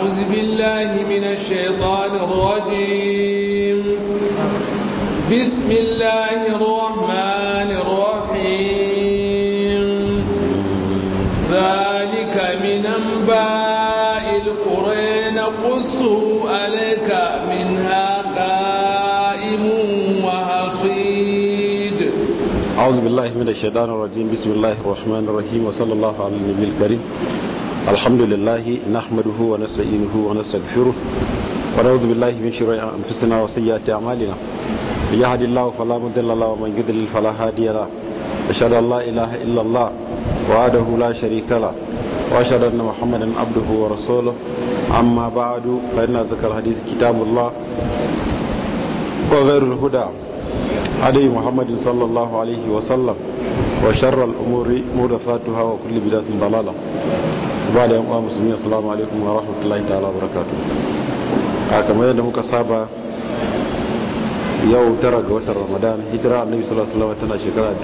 أعوذ بالله من الشيطان الرجيم بسم الله الرحمن الرحيم ذلك من أنباء القرى نقصه عليك منها قائم وحصيد أعوذ بالله من الشيطان الرجيم بسم الله الرحمن الرحيم وصلى الله على النبي الكريم الحمد لله نحمده ونستعينه ونستغفره ونعوذ بالله من شرور أنفسنا وسيئات أعمالنا من يهد الله فلا مضل له ومن يضلل فلا هادي له أشهد أن لا إله إلا الله وحده لا شريك له وأشهد أن محمدا عبده ورسوله أما بعد فإن ذكر الحديث كتاب الله وغير الهدى هدي محمد صلى الله عليه وسلم وشر الأمور محدثاتها وكل بدعة ضلالة بعد يوم مسلمين السلام عليكم ورحمة الله تعالى وبركاته كما yadda muka saba yau tara ga watan ramadan hijira annabi sallallahu alaihi wasallam tana shekara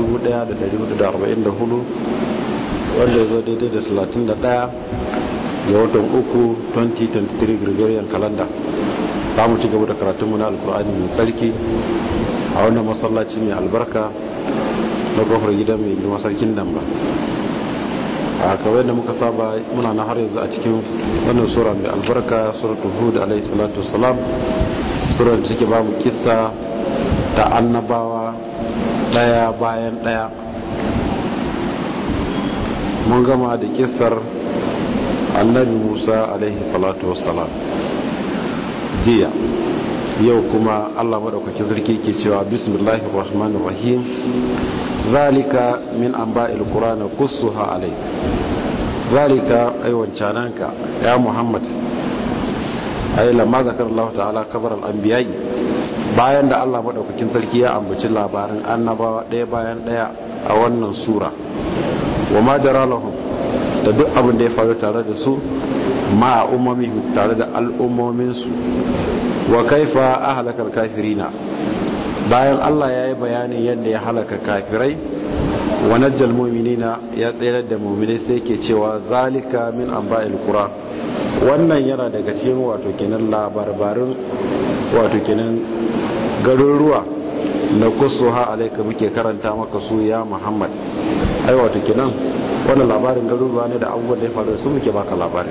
1444 wanda zo daidai da 31 ga watan uku 2023 gregorian calendar ta mu ci gaba da karatunmu na alkur'ani mai sarki a wannan masallaci mai albarka na kofar gida mai girma sarkin nan ba a kawai da muka saba muna na har yanzu a cikin wannan sura mai albarka suratul hud alaihi salatu wassalam sura da take ba mu kissa ta annabawa daya bayan daya mun gama da kissar annabi musa alaihi salatu wassalam jiya yau kuma allah maɗaukakin sarki ke cewa bismillahir rahmanir rahim zalika min anba'il qur'ana qussuha alayk zalika ay wancananka ya muhammad ay lamma zakar allah ta'ala kabar al-anbiya'i bayan da allah maɗaukakin sarki ya ambaci labarin annabawa ɗaya bayan ɗaya a wannan sura wa ma jara lahum da duk abin da ya faru tare da su ma umami tare da al'ummominsu wa kaifa ahlakal kafirina bayan Allah ya yi bayanin yadda ya halaka kafirai wa najjal mu'minina ya tsayar da mu'minai sai ke cewa zalika min anba'il qura wannan yana daga cikin wato kenan labarbarin wato kenan garuruwa na kusuha alaika muke karanta maka su ya Muhammad ai wato kenan wannan labarin garuruwa ne da abubuwan da ya faru su muke baka labarin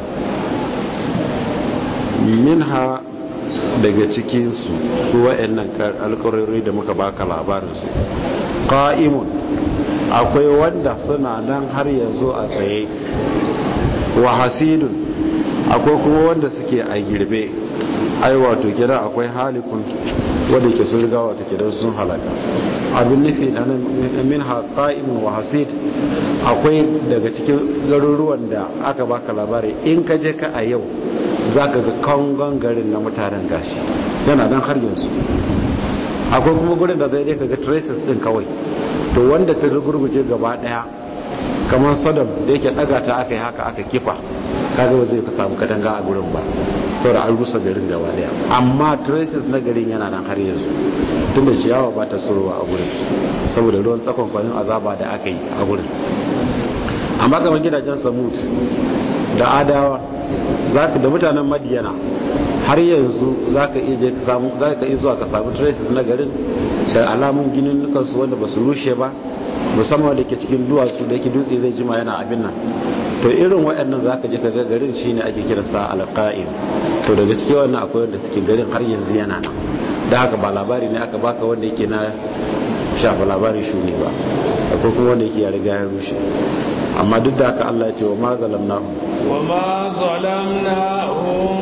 minha daga cikinsu su wa'annan alƙarori da muka baka labarinsu ƙa'imun akwai wanda suna nan har yanzu a tsaye wa hasidun akwai kuma wanda suke a girbe ai wato kira akwai halikun wadda ke sun riga wato kidan sun halaka abin nufi na min ha qa'imun wa hasid akwai daga cikin garuruwan da aka baka labari in ka je ka a yau zaka ga kangon garin na mutanen gashi yana nan har yanzu akwai kuma gurin da zai dai kaga traces din kawai to wanda ta gurguje gaba daya kamar sadam da yake daga ta aka yi haka aka kifa kaga ba zai ka samu katanga a gurin ba saboda an rusa garin gaba daya amma traces na garin yana nan har yanzu tunda ciyawa ba ta tsorowa a gurin saboda ruwan tsakon kwanin azaba da aka yi a gurin amma kamar gidajen samut da adawa zaka da mutanen madiyana har yanzu zaka iya je ka samu zaka iya zuwa ka samu traces na garin da alamun ginin su wanda ba su rushe ba musamman da ke cikin duwatsu da yake dutse zai jima yana abin nan to irin waɗannan za ka je ka ga garin shi ne ake kiransa alƙa'in to daga cikin wannan akwai wanda suke garin har yanzu yana nan da haka ba labari ne aka baka wanda yake na shafa labarin shuni ba akwai kuma wanda yake ya riga ya rushe amma duk da haka Allah ya ce wa ma zalamnahum wa ma zalamnahum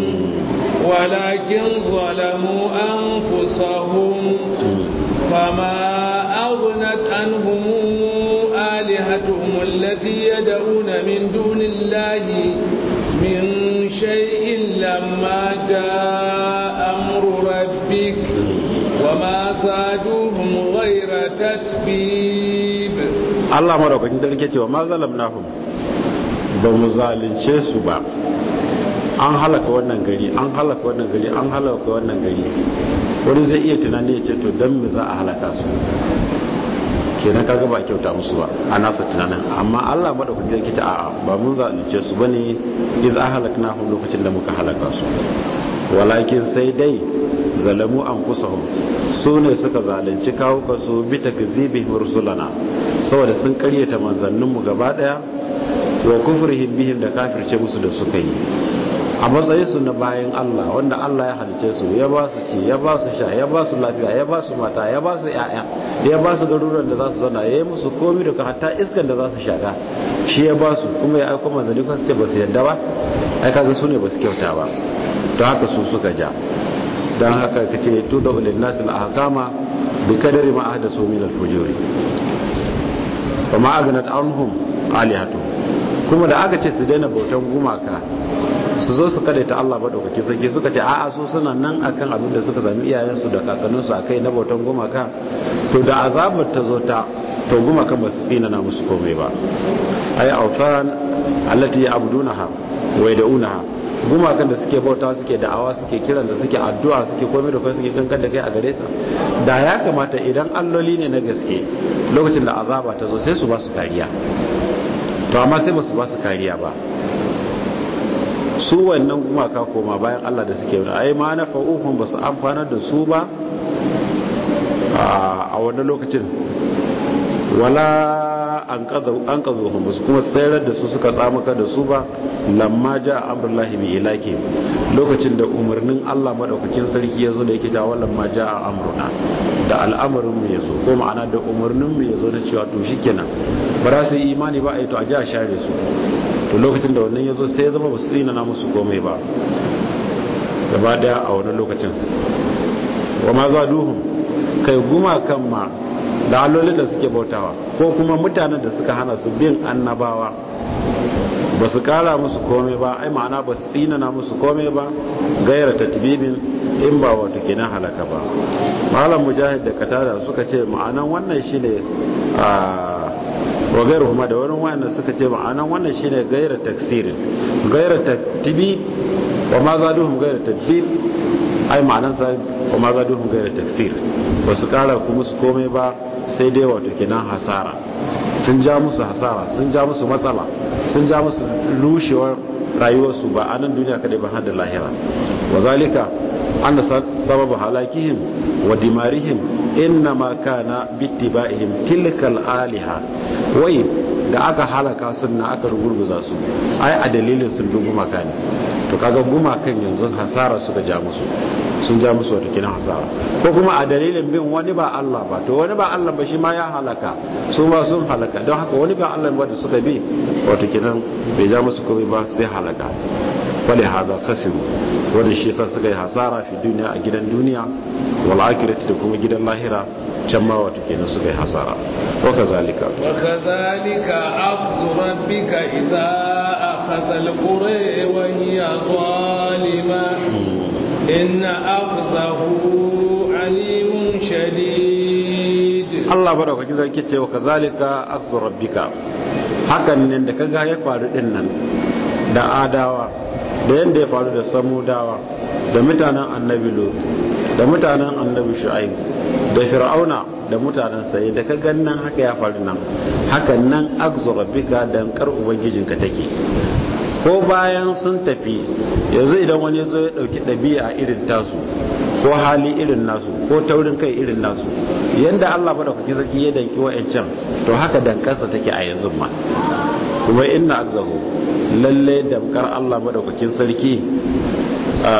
walakin zalamu anfusahum fama aghnat anhum آلهتهم التي يدعون من دون الله من شيء لما جاء أمر ربك وما زادوهم غير تتبيب الله مرحبا كنت لك وما ظلمناهم بمظالنce su ba an halaka wannan gari an halaka wannan gari an halaka wannan gari wani zai iya tunani ya ce to don me za a halaka su kenan kaga ba kyauta musu ba a nasa tunanin amma Allah madaukaki yake ce a'a ba mun zalunce su bane iz ahlaknahum lokacin da muka halaka su walakin sai dai zalamu anfusahum su ne suka zalunci kawuka su bi takzibihim rusulana saboda sun karyata manzanninmu gaba daya wa kufrihim bihim da kafirce musu da suka yi a matsayin su na bayan Allah wanda Allah ya halice su ya ba su ci ya ba su sha ya ba su lafiya ya ba su mata ya ba su yaya ya ba su garuruwan da za su zauna ya yi musu komi da hatta iskan da za su shaka shi ya ba su kuma ya aiko manzanni kuma su ce ba su yadda ba ai kaga su ne ba su kyauta ba don haka su suka ja don haka ka ce tu da ulil nasil ahkama bi kadari ma ahdasu min al fujuri wa ma aghnat anhum alihatu kuma da aka ce su daina bautan gumaka su zo su kada ta Allah madaukaki sarki suka ce a'a su suna nan akan abin da suka sami iyayensu da kakanninsu akai na bautan gumaka to da azabar ta zo ta to gumakan ba su tsina na musu komai ba ay awfan allati ya'budunaha wa yad'unaha gumakan da suke bauta suke da'awa suke kiran da suke addu'a suke komai da kai suke kankan da kai a gare sa da ya kamata idan alloli ne na gaske lokacin da azaba ta zo sai su ba su kariya to amma sai ba su ba su kariya ba su wannan gumaka koma bayan Allah da suke wani ai ma na fa'uhun ba su amfanar da su ba a wannan lokacin wala an ƙazo ba su kuma tsayar da su suka tsamuka da su ba lamma ja amurlahi bi ilaki lokacin da umarnin Allah maɗaukakin sarki ya zo da yake jawo lamma ja a amurna da al'amarin mu ya zo ko ma'ana da umarnin mu ya zo na cewa to shi kenan ba za su yi imani ba a yi to a ji a share su to lokacin da wannan ya zo sai ya zama ba su tsina na musu komai ba gaba daya a wani lokacin wa ma za duhun kai gumakan ma da allolin da suke bautawa ko kuma mutanen da suka hana su bin annabawa ba su kara musu komai ba ai ma'ana ba su tsinana musu komai ba gaira tatbibin in ba wato kenan halaka ba malam mujahid da katada suka ce ma'anan wannan shine a wa gairu kuma da wani wayannan suka ce ma'anan wannan shine gaira taksirin gaira tatbib wa ma zaduhum gaira tatbib ai ma'anan sa wa ma zaduhum gaira taksir ba su kara ku musu komai ba sai dai wato kenan hasara sun ja musu hasara sun ja musu matsala sun ja musu rushewar rayuwarsu ba a nan duniya kadai ba har da lahira wa zalika an sababu halakihim wa dimarihim inna ma kana bittiba'ihim tilkal aliha wai da aka halaka sunna aka rugurguza su ai a dalilin sun bi gumaka ne to kaga gumakan yanzu hasara suka ja musu sun ja musu wata kinan hasara ko kuma a dalilin bin wani ba Allah ba to wani ba Allah ba shi ma ya halaka su ma sun halaka don haka wani ba Allah ba da suka bi wata kinan bai ja musu komai ba sai halaka wale haza kasiru wanda shi yasa suka yi hasara fi duniya a gidan duniya wal akhirati da kuma gidan lahira can ma wato kenan suka yi hasara wa kazalika wa kazalika akhdhu rabbika idza akhadha al-qura wa hiya zalima inna akhdahu alimun shadid Allah madaukakin sarki ce wa kazalika akhdhu rabbika hakan ne da kaga ya faru din nan da adawa da yanda ya faru da samudawa da mutanen annabi lut da mutanen annabi shu'aib da fir'auna da mutanen sai da ka gannan haka ya faru nan hakan nan akhdhu rabbika dankar ubangijinka take ko bayan sun tafi yanzu idan wani ya zo ya dauki ɗabi'a irin tasu ko hali irin nasu ko taurin kai irin nasu yanda Allah ba da kuke zaki ya danki wa'ancan to haka dankarsa take a yanzu ma kuma inna akzahu lalle damkar Allah madaukakin sarki a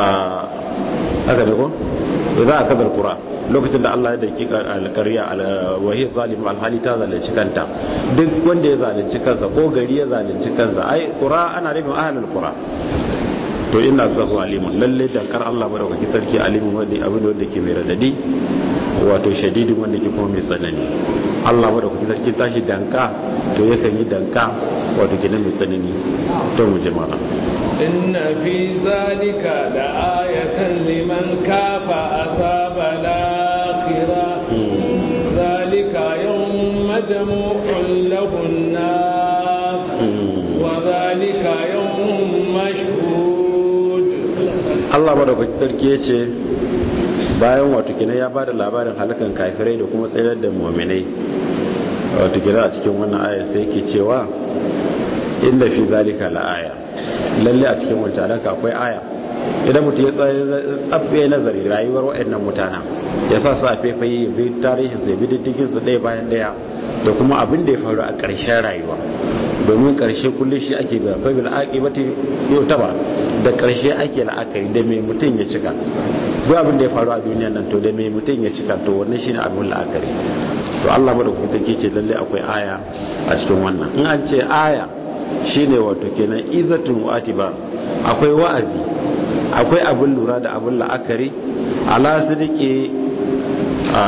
aka ne ko idan aka zal qura lokacin da Allah ya danki alƙarya wahi zalim alhali ta zalunci kanta duk wanda ya zalunci kansa ko gari ya zalunci kansa ai qura ana nufin ahlul qura to ina zahu alimun lalle dankar Allah madaukaki sarki alimun wanda abin wanda ke mai radadi wato shadidin wanda ke kuma mai tsanani Allah madaukaki sarki tashi danka to yakan yi danka wato gina mai tsanani to mu jama'a inna fi zalika la ayatan liman kafa azaba al-akhirah zalika yawm majmu'un lahu an-nas wa zalika yawm mashhud Allah madaukakin sarki ya ce bayan wato kina ya bada labarin halakan kafirai da kuma tsayar da mu'minai wato gida a cikin wannan aya sai yake cewa inda fi zalika la aya lalle a cikin wancan alaka akwai aya idan mutum ya tsabbe nazari rayuwar waɗannan mutanen ya sa su a faifayi ya bi tarihin su ya bi diddigin su ɗaya bayan ɗaya da kuma abin da ya faru a ƙarshen rayuwa domin ƙarshe kullum shi ake biya fa bil aqibati yutaba da ƙarshe ake la'akari da mai mutum ya cika duk abin da ya faru a duniya nan to da mai mutum ya cika to wannan shine abin la'akari to Allah madaukakin take ce lalle akwai aya a cikin wannan in an ce aya shine wato kenan izatun wa'atiba akwai wa'azi akwai abin lura da abin la'akari ala sidiki a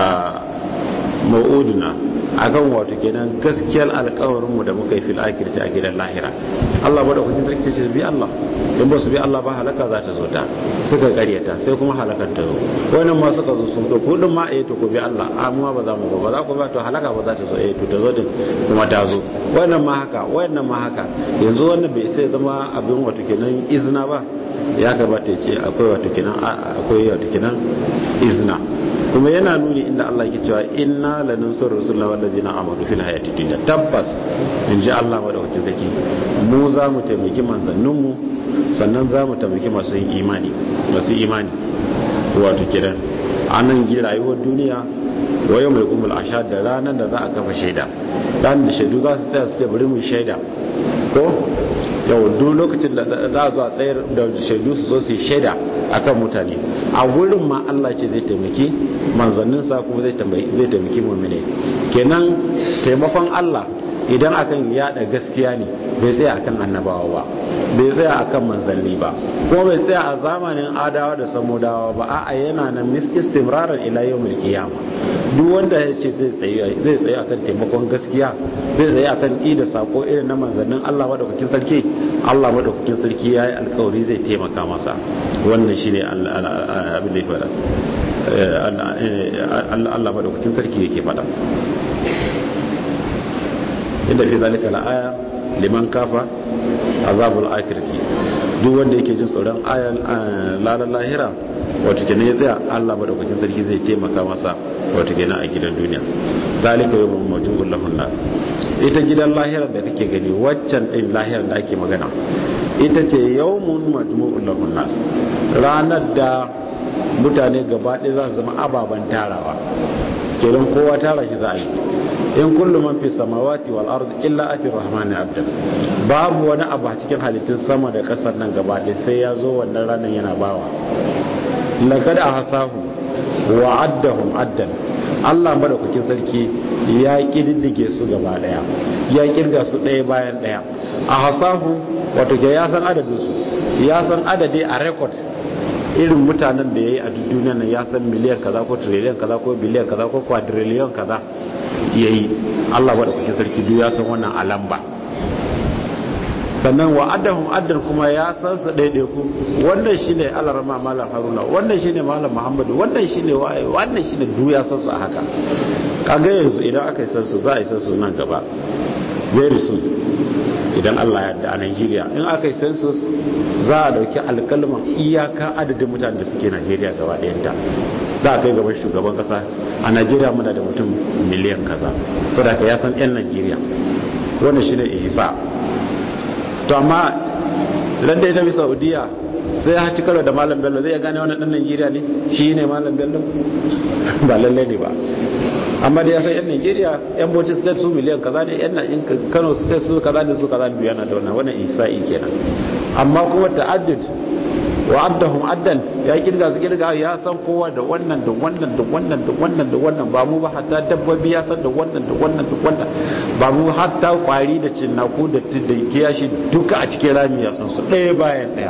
ma'uduna akan wato kenan gaskiyar alkawarinmu da muka yi fil akirci a gidan lahira Allah ba da kujin sarki ce bi Allah in ba su bi Allah ba halaka za ta zo ta suka karyata sai kuma halakar ta zo wannan ma suka zo sun to kudin ma eh to ku bi Allah amma ba za mu ba za ku ba to halaka ba za ta zo eh to ta zo din kuma ta zo wannan ma haka wannan ma haka yanzu wannan bai sai zama abin wato kenan izina ba ya gabata ya ce akwai wato kenan akwai wato kenan izina kuma yana nuni inda Allah ke cewa inna lanansur rusulana wallazina amanu fil hayati dunya tabbas in ji Allah madaukakin zaki mu za mu taimaki manzannin mu sannan za mu taimaki masu yin imani masu imani wato kiran anan gi rayuwar duniya wa yawmul qumul ashad da ranar da za a kafa shaida dan da shaidu za su tsaya su ce bari mu shaida ko yau duk lokacin da za a zo a tsayar da shaidu su zo su yi shaida akan mutane a wurin ma Allah ce zai taimaki manzanninsa kuma zai taimaki mummune kenan taimakon Allah idan akan yada gaskiya ne bai tsaya akan annabawa ba bai tsaya akan manzanni ba kuma bai tsaya a zamanin adawa da samudawa ba a'a yana nan mis istimrarar ila yawmil qiyamah duk wanda ya ce zai tsaye zai tsaye akan taimakon gaskiya zai tsaye akan i da sako irin na manzannin Allah madaukakin sarki Allah madaukakin sarki yayi alkawari zai taimaka masa wannan shine abin da ya fada Allah madaukakin sarki yake fada inda fi zalika la'aya liman kafa azabul akhirati duk wanda yake jin tsoron ayan lalan lahira wato kenan ya tsaya Allah madaukakin sarki zai taimaka masa wato kenan a gidan duniya zalika yawmun majmu'ul lahun nas ita gidan lahirar da kake gani waccan din lahirar da ake magana ita ce yawmun majmu'ul lahun nas ranar da mutane gaba ɗaya za su zama ababen tarawa kenan kowa tara shi za a yi in kullu man fi samawati wal ard illa ati rahmani abda babu wani abu a cikin halittun sama da kasar nan gaba ɗaya sai ya zo wannan ranar yana bawa laqad ahsahu wa addahum addan Allah madaukakin sarki ya kididdige su gaba daya ya kirga su ɗaya bayan ɗaya a hasahu wato ke ya san adadin su ya san adadi a record irin mutanen da ya yi a duniya nan ya san miliyan kaza ko triliyan kaza ko biliyan kaza ko quadrillion kaza ya yi Allah madaukakin sarki duk ya san wannan alamba sannan wa addahum addan kuma ya san su ɗaiɗaiku wannan shine alarma malam haruna wannan shine malam muhammadu wannan shine waye wannan shine duk ya san su a haka kaga yanzu idan aka yi san su za a yi san su nan gaba very soon idan Allah ya yarda a Nigeria in aka yi census za a dauki alkalman iyaka adadin mutanen da suke Nigeria gaba ɗayanta za a kai gaban shugaban kasa a Nigeria muna da mutum miliyan kaza to da ya san yan Nigeria wannan shine ihsa to amma ran da ya tafi saudiya sai ya ci karo da malam bello zai ya gane wannan dan najeriya ne shi ne malam bello ba lalle ne ba amma da ya san yan najeriya yan bauchi state su miliyan kaza ne yan in kano state su kaza ne su kaza ne yana da wannan wannan isa'i kenan amma kuma ta'addud wa addahum addan ya kirga su kirga ya san kowa da wannan da wannan da wannan da wannan da wannan ba mu ba hatta dabbobi ya san da wannan da wannan da wannan ba mu hatta kwari da cinnaku da da kiyashi duka a cikin rami ya san su ɗaya bayan ɗaya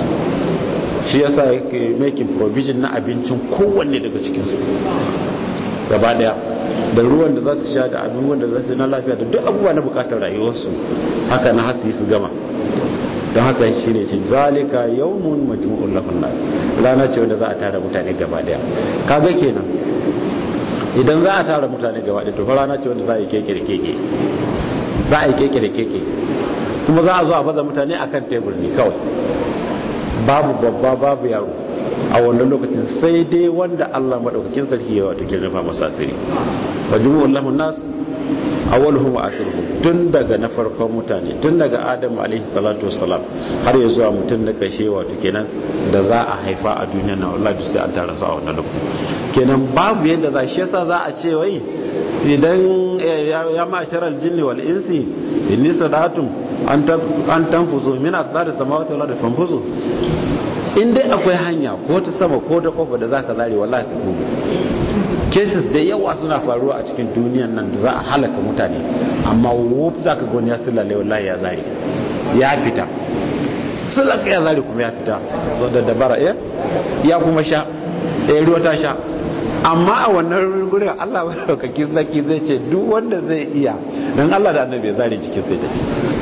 shi yasa yake making provision na abincin kowanne daga cikin su gaba daya da ruwan da za su sha da abubuwan da za su na lafiya da duk abubuwa na bukatar rayuwarsu haka na hasi su gama don haka shi ne ce zalika yawmun majmu'ul lahun nas rana ce wanda za a tara mutane gaba daya kaga kenan idan za a tara mutane gaba daya to fa rana ce wanda za a yi keke da keke za a yi keke da keke kuma za a zo a baza mutane akan tebur ne kawai babu babba babu yaro a wannan lokacin sai dai wanda Allah madaukakin sarki ya wato kin rufa masa asiri majmu'ul lahun nas awwaluhum wa akhiruhum tun daga na farkon mutane tun daga Adam alaihi salatu wassalam har ya zuwa mutum na kashe wato kenan da za a haifa a duniya na wallahi sai an tara su a wannan lokacin kenan babu yadda za shi yasa za a ce wai idan ya ma'sharal jinni wal insi inni sadatum an tanfuzu min aqdari samawati wal ardi fanfuzu in dai akwai hanya ko ta sama ko ta kofa da zaka zare wallahi ka gudu cases da yawa suna faruwa a cikin duniyan nan da za a halaka mutane amma wuf za ka goni ya sulale wallahi ya zare ya fita sulaka ya zare kuma ya fita so da dabara ya ya kuma sha ɗaya ruwa ta sha amma a wannan gurin Allah madaukaki zaki zai ce duk wanda zai iya dan Allah da annabi ya zare cikin sai tafi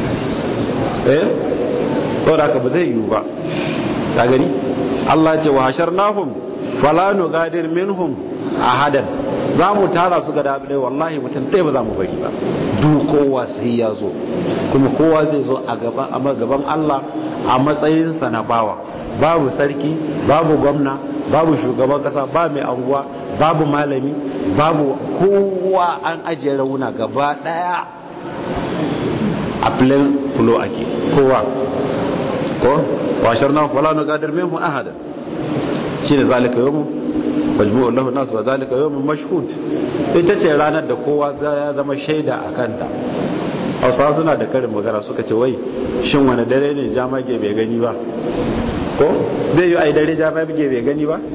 eh saboda haka ba zai yiwu ba ka gani Allah ce wa hasharnahum fala nugadir minhum ahadan za mu tara su ga dabi wallahi mutum ɗaya ba za mu bari ba duk kowa sai ya zo kuma kowa zai zo a gaban a gaban Allah a matsayinsa na bawa babu sarki babu gwamna babu shugaban kasa ba mai anguwa babu malami babu kowa an ajiye rauna gaba daya a plain flow ake kowa ko washar na fala na gadar memu ahada shi ne zalika yomu majmu'u lahu nas wa zalika yawmun mashhud ita ce ranar da kowa ya zama shaida a kanta hausawa suna da karin magana suka ce wai shin wani dare ne jamage bai gani ba ko zai yi a yi dare jamage bai gani ba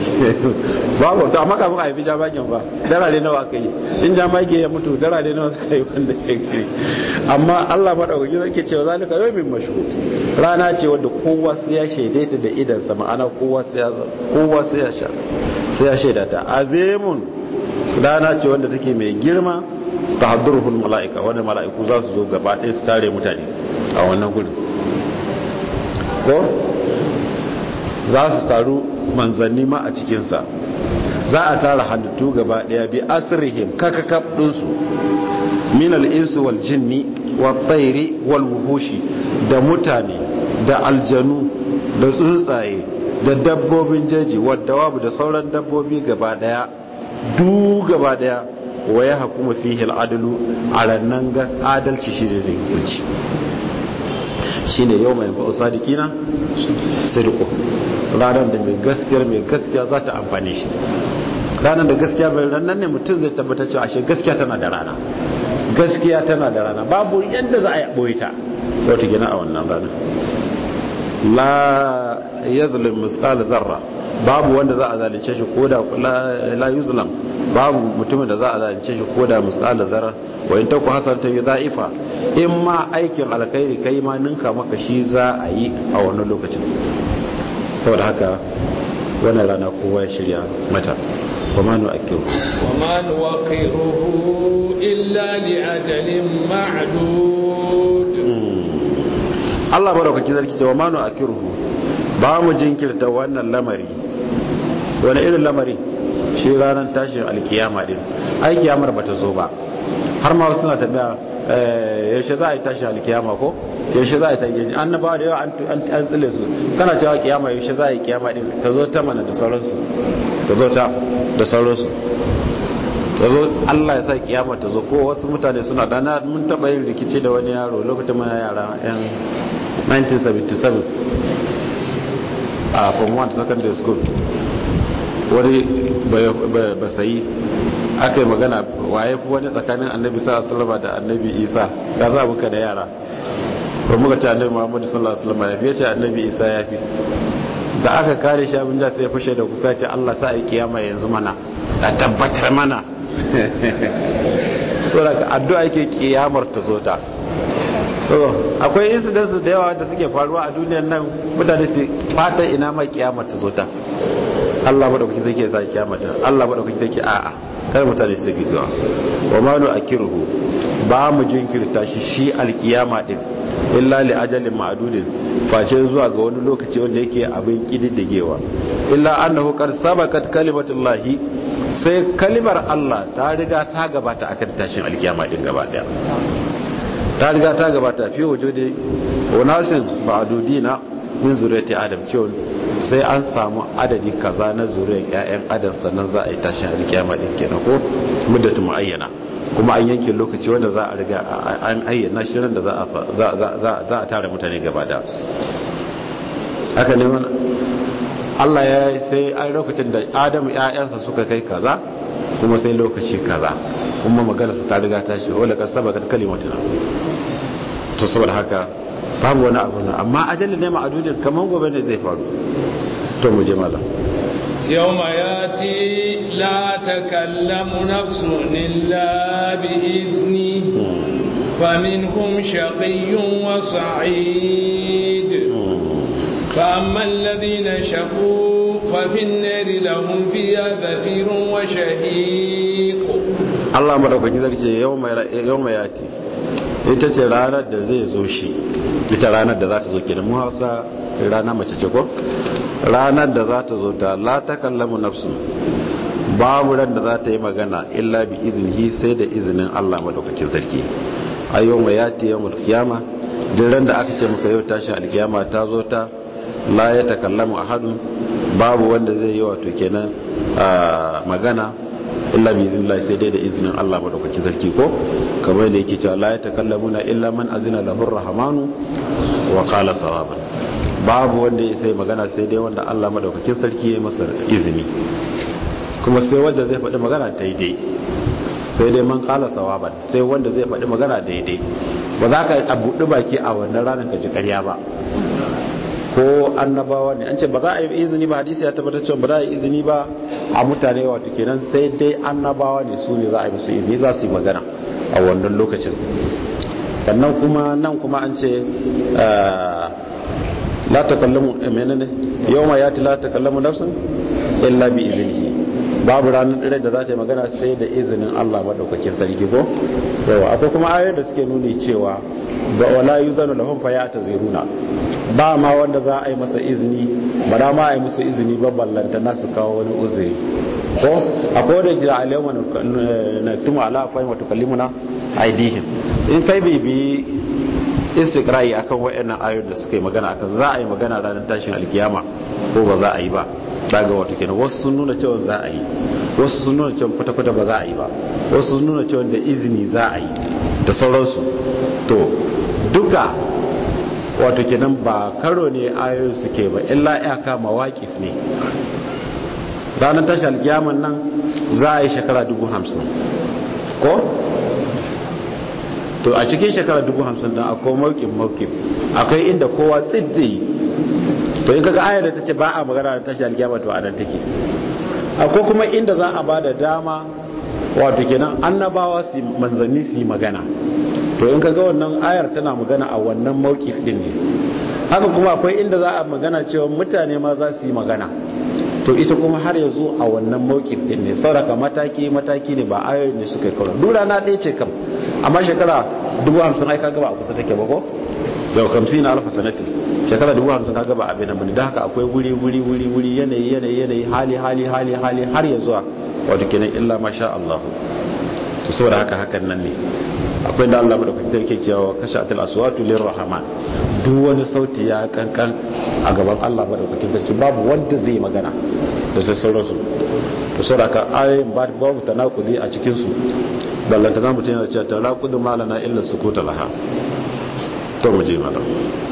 babu to amma kafin a haifi jamagen ba darare nawa aka yi in jamage ya mutu darare nawa za a yi wanda ya gani amma allah maɗaukaki zai ke cewa zalika yau min mashhud rana ce wadda kowa sai ya shaidaita da idansa ma'ana kowa sai ya sha sai ya shaidata azimun rana ce wanda take mai girma ta haddurhul mala'ika wanda mala'iku za su zo gaba ɗaya su tare mutane a wannan gudun ko za su taru manzanni ma a cikinsa za a tara halittu gaba ɗaya bi asirihim kakakab ɗinsu min al'insu wal jinni wal tsairi wal wuhushi da mutane da aljanu da tsuntsaye da dabbobin jeji wadda wabu da sauran dabbobi gaba ɗaya du gaba ɗaya wa ya hakuma fihi al'adalu a rannan adalci shi da zai hukunci shi ne yau mai ba'u sadikina sirko ranar da mai gaskiyar mai gaskiya za ta amfani shi ranar da gaskiya mai ranar ne mutum zai tabbatar cewa ashe gaskiya tana da rana gaskiya tana da rana babu yadda za a yi ɓoye ta wata gina a wannan ranar la yazlim misqal zarra babu wanda za a zalunce shi ko da la yuzlam babu mutumin da za a zalunce shi ko da misqal zarra wa in taku hasanatan yudha'ifa in ma aikin alkhairi kai ma ninka maka shi za a yi a wannan lokacin saboda haka wannan rana kowa ya shirya mata wa ma nu akiru wa ma nu waqiruhu illa li ajalin ma'dud Allah baraukaki zarki ta wa ma nu akiruhu ba mu jinkirta wannan lamari wani irin lamari shi ranar tashin alkiyama din ai kiyamar bata zo ba har ma wasu suna tambaya yaushe za a yi tashin alkiyama ko yaushe za a yi tashin annabawa da yawa an tsile su kana cewa kiyama yaushe za a yi kiyama din ta zo ta mana da sauransu ta zo ta da sauransu ta zo Allah ya sa kiyama ta zo ko wasu mutane suna dana mun taba yin rikici da wani yaro lokacin muna yara yan 1977 a form 1 secondary school wani ba sayi aka yi magana waye fi wani tsakanin annabi sallallahu da annabi isa ya za muka da yara ba muka ce annabi muhammadu sallallahu alaihi wasallam ya fi ce annabi isa ya fi da aka kare shi abin da sai fashe da kuka ce Allah sa a yi kiyama yanzu mana a tabbatar mana saboda addu'a yake kiyamar ta zo ta akwai incidents da yawa da suke faruwa a duniyar nan mutane su fata ina mai kiyamar ta zo ta Allah madaukaki zai ke za kiyamata Allah madaukaki zai ke a'a kar mutane su gidawa wa ma nu akiruhu ba mu jinkirta shi shi alkiyama din illa li ajalin ma'dudin face zuwa ga wani lokaci wanda yake abin kididdigewa illa annahu qad sabaqat kalimatullahi sai kalimar Allah ta riga ta gabata akan tashin alkiyama din gaba daya ta riga ta gabata fi wujudi unasin ma'dudina min zuriyati adam cewa sai an samu adadi kaza na zuriyar ƴaƴan adam sannan za a yi tashin alkiyama din kenan ko muddatu muayyana kuma an yanke lokaci wanda za a riga an ayyana shi da za a tara mutane gaba da haka ne wani Allah ya sai an lokacin da Adamu ƴaƴansa suka kai kaza kuma sai lokaci kaza kuma maganarsa ta riga ta shi wala ka sabaka kalimatuna to saboda haka babu wani abu na amma ajalin ne ma'adudin kaman gobe ne zai faru to mu je malam يوم ياتي لا تكلم نفس إلا بإذنه فمنهم شقي وسعيد فأما الذين شقوا ففي النار لهم فيها زفير وشهيق Allah madaukaki zarce yau mai yati ita ce ranar da zai zo shi ita ranar da za ta zo kenan mu hausa rana mace ce ko ranar da za ta zo ta la ta kallamu nafsu babu ran da za ta yi magana illa bi iznihi sai da izinin Allah madaukakin sarki ayyau mai yati yawmul qiyama duk ran da aka ce maka yau tashi alkiyama ta zo ta la ya takallamu ahadun babu wanda zai yi wato kenan magana illa bi iznillah sai dai da izinin Allah madaukakin sarki ko kamar da yake cewa la ya takallamuna illa man azina lahu rahmanu wa qala sawaban babu wanda ya sai magana sai dai wanda Allah madaukakin sarki ya masa izini kuma sai wanda zai faɗi magana daidai sai dai man qala sawaban sai wanda zai faɗi magana daidai ba za ka buɗi baki a wannan ranar ka ji ƙarya ba ko annabawa ne an ce ba za a yi izini ba hadisi ya tabbatar cewa ba za a yi izini ba a mutane wato kenan sai dai annabawa ne su ne za a yi musu izini za su yi magana a wannan lokacin sannan kuma nan kuma an ce la takallamu menene yawma yati la takallamu nafsun illa bi iznihi babu ranar ɗaya da za ta yi magana sai da izinin Allah madaukakin sarki ko yawa akwai kuma ayoyi da suke nuni cewa ba wala yuzanu lahum fa ya'taziruna ba ma wanda za a yi masa izini ba da ma a yi musu izini ba ballanta na su kawo wani uzuri ko akwai wanda jira alayhi na tuma ala fahim wa tukallimuna aidihim in kai bibi istiqra'i akan wayannan ayoyin da suka yi magana akan za a yi magana ranar tashin alkiyama ko ba za a yi ba daga wato kenan wasu sun nuna cewa za a yi wasu sun nuna cewa kwata-kwata ba za a yi ba wasu sun nuna cewa da izini za a yi da sauransu to duka wato kenan ba karo ne ayoyin suke ba illa iyaka mawakif ne ranar tashi alkiyaman nan za a yi shekara dubu hamsin ko to a cikin shekara dubu hamsin don akwai maukin maukin akwai inda kowa tsiddi to in kaga ayar da ta ce ba a magana da tashi alkiyama to a nan take akwai kuma inda za a ba da dama wato kenan annabawa su manzanni su yi magana to in kaga wannan ayar tana magana a wannan mawkif din ne haka kuma akwai inda za a magana cewa mutane ma za su yi magana to ita kuma har yanzu a wannan mawkif din ne sauraka mataki mataki ne ba ayoyin ne suka kawo dura na ɗaya ce kam amma shekara dubu hamsin ai kaga ba a kusa take ba ko yau kamsi na alfa sanati shekara dubu hamsin kaga ba abin nan da haka akwai wuri wuri wuri wuri yanayi yanayi yanayi hali hali hali hali har ya zuwa wato kenan illa masha Allah to saboda haka hakan nan ne akwai da Allah madaukakin sarki cewa kashatul aswatu lirrahman duk wani sauti ya kankan a gaban Allah madaukakin sarki babu wanda zai magana da sai sauransu to saboda haka ayoyin babu tanakudi a cikin su ballanta na mutum yana cewa tanakudu malana illa sukuta laha to mu je mala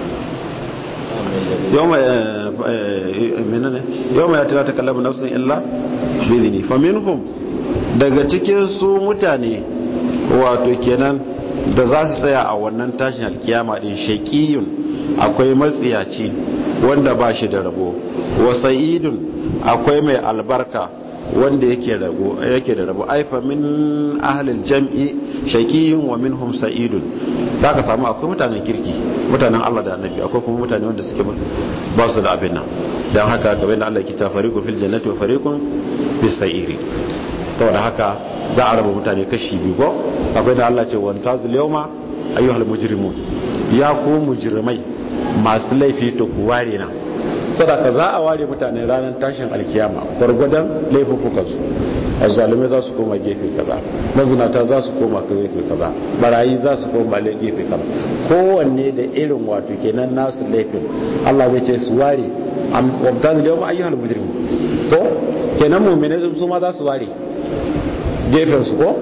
yawma menene yawma ya tana takallamu nafsin illa bi idni faminhum daga cikin su mutane wato kenan da za su tsaya a wannan tashin alkiyama din shaqiyun akwai matsiyaci wanda ba shi da rabo wa sa'idun akwai mai albarka wanda yake rabo yake da rabo aifa min ahlil jam'i shaqiyun wa minhum sa'idun zaka samu akwai mutanen kirki mutanen Allah da Annabi akwai kuma mutane wanda suke ba su da abin nan dan haka kamar da Allah yake ta fariqu fil jannati wa fariqun bis sa'iri to da haka za a raba mutane kashi biyu ko akwai da Allah ce wa tazil yawma ayyuhal mujrimun ya ku mujrimai masu laifi to ku ware nan sadaka za a ware mutane ranar tashin alkiyama gwargwadon laifukansu azzalumai za su koma gefe kaza mazinata za su koma gefe kaza barayi za su koma gefe kaza kowanne da irin wato kenan nasu laifin Allah zai ce su ware wabtan da yawan ayyuhal mujrim ko kenan mu'mini su ma za su ware gefen su ko